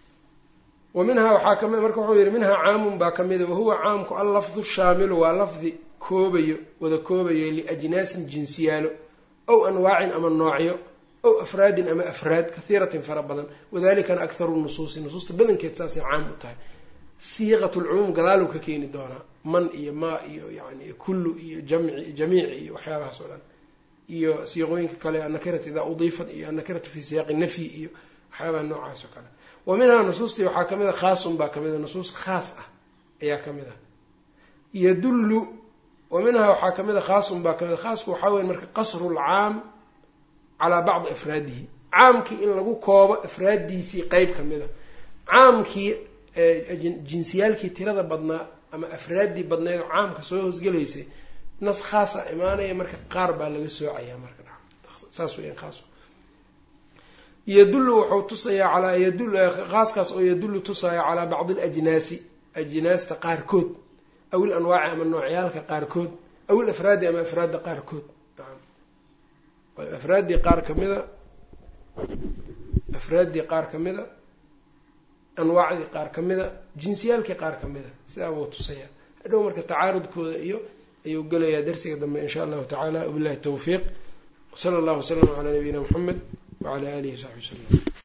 S1: wa minhaa waxaa kami marka wuxuu yihi minhaa caamun baa kamida wahuwa caamku allafdu shaamilu waa lafdi koobayo wada koobayo liajnaasin jinsiyaalo ow anwaacin ama noocyo ow afraadin ama afraad kahiiratin fara badan wadalikana akharu nusuusi nusuusta badankeed saasay caam u tahay siiqat lcumuum gadaaluu ka keeni doonaa man iyo maa iyo yani kullu iyo jamci jamiici iyo waxyaabahaas oo dhan iyo siiqooyinka kale annakiratu idaa udiifat iyo annakiratu fi siyaaqi nafyi iyo waxyaabaha noocaas oo kale wa minhaa nusuustii waxaa kamid a khaasun baa kamid a nusuus khaas ah ayaa kamid ah yadullu wa minhaa waxaa kamid a khaasun baa kamid a khaasku waxaa weya marka qasru lcaam calaa bacdi afraadihi caamkii in lagu koobo afraaddiisii qeyb kamid a caamkii jinsiyaalkii tirada badnaa ama afraaddii badneed oo caamka soo hosgelaysay nas khaasa imaanaya marka qaar baa laga soocayaa marka saas weyan khaas yadullu wuxuu tusayaa calaa yadul khaaskaas oo yadullu tusaya calaa bacdi alajnaasi ajnaasta qaarkood aw il anwaaci ama noocyaalka qaarkood aw il afraadi ama afraadda qaarkood naam afraaddii qaar kamida afraaddii qaar kamida anwaacdii qaar kamida jinsiyaalkii qaar kamida sidaa buu tusayaa hadhow marka tacaarudkooda iyo ayuu gelayaa darsiga dambe in sha allahu tacaala wabillahi tawfiiq sala allahu waslama calaa nabiyina muxamed wacala alihi wasaxbi wasalam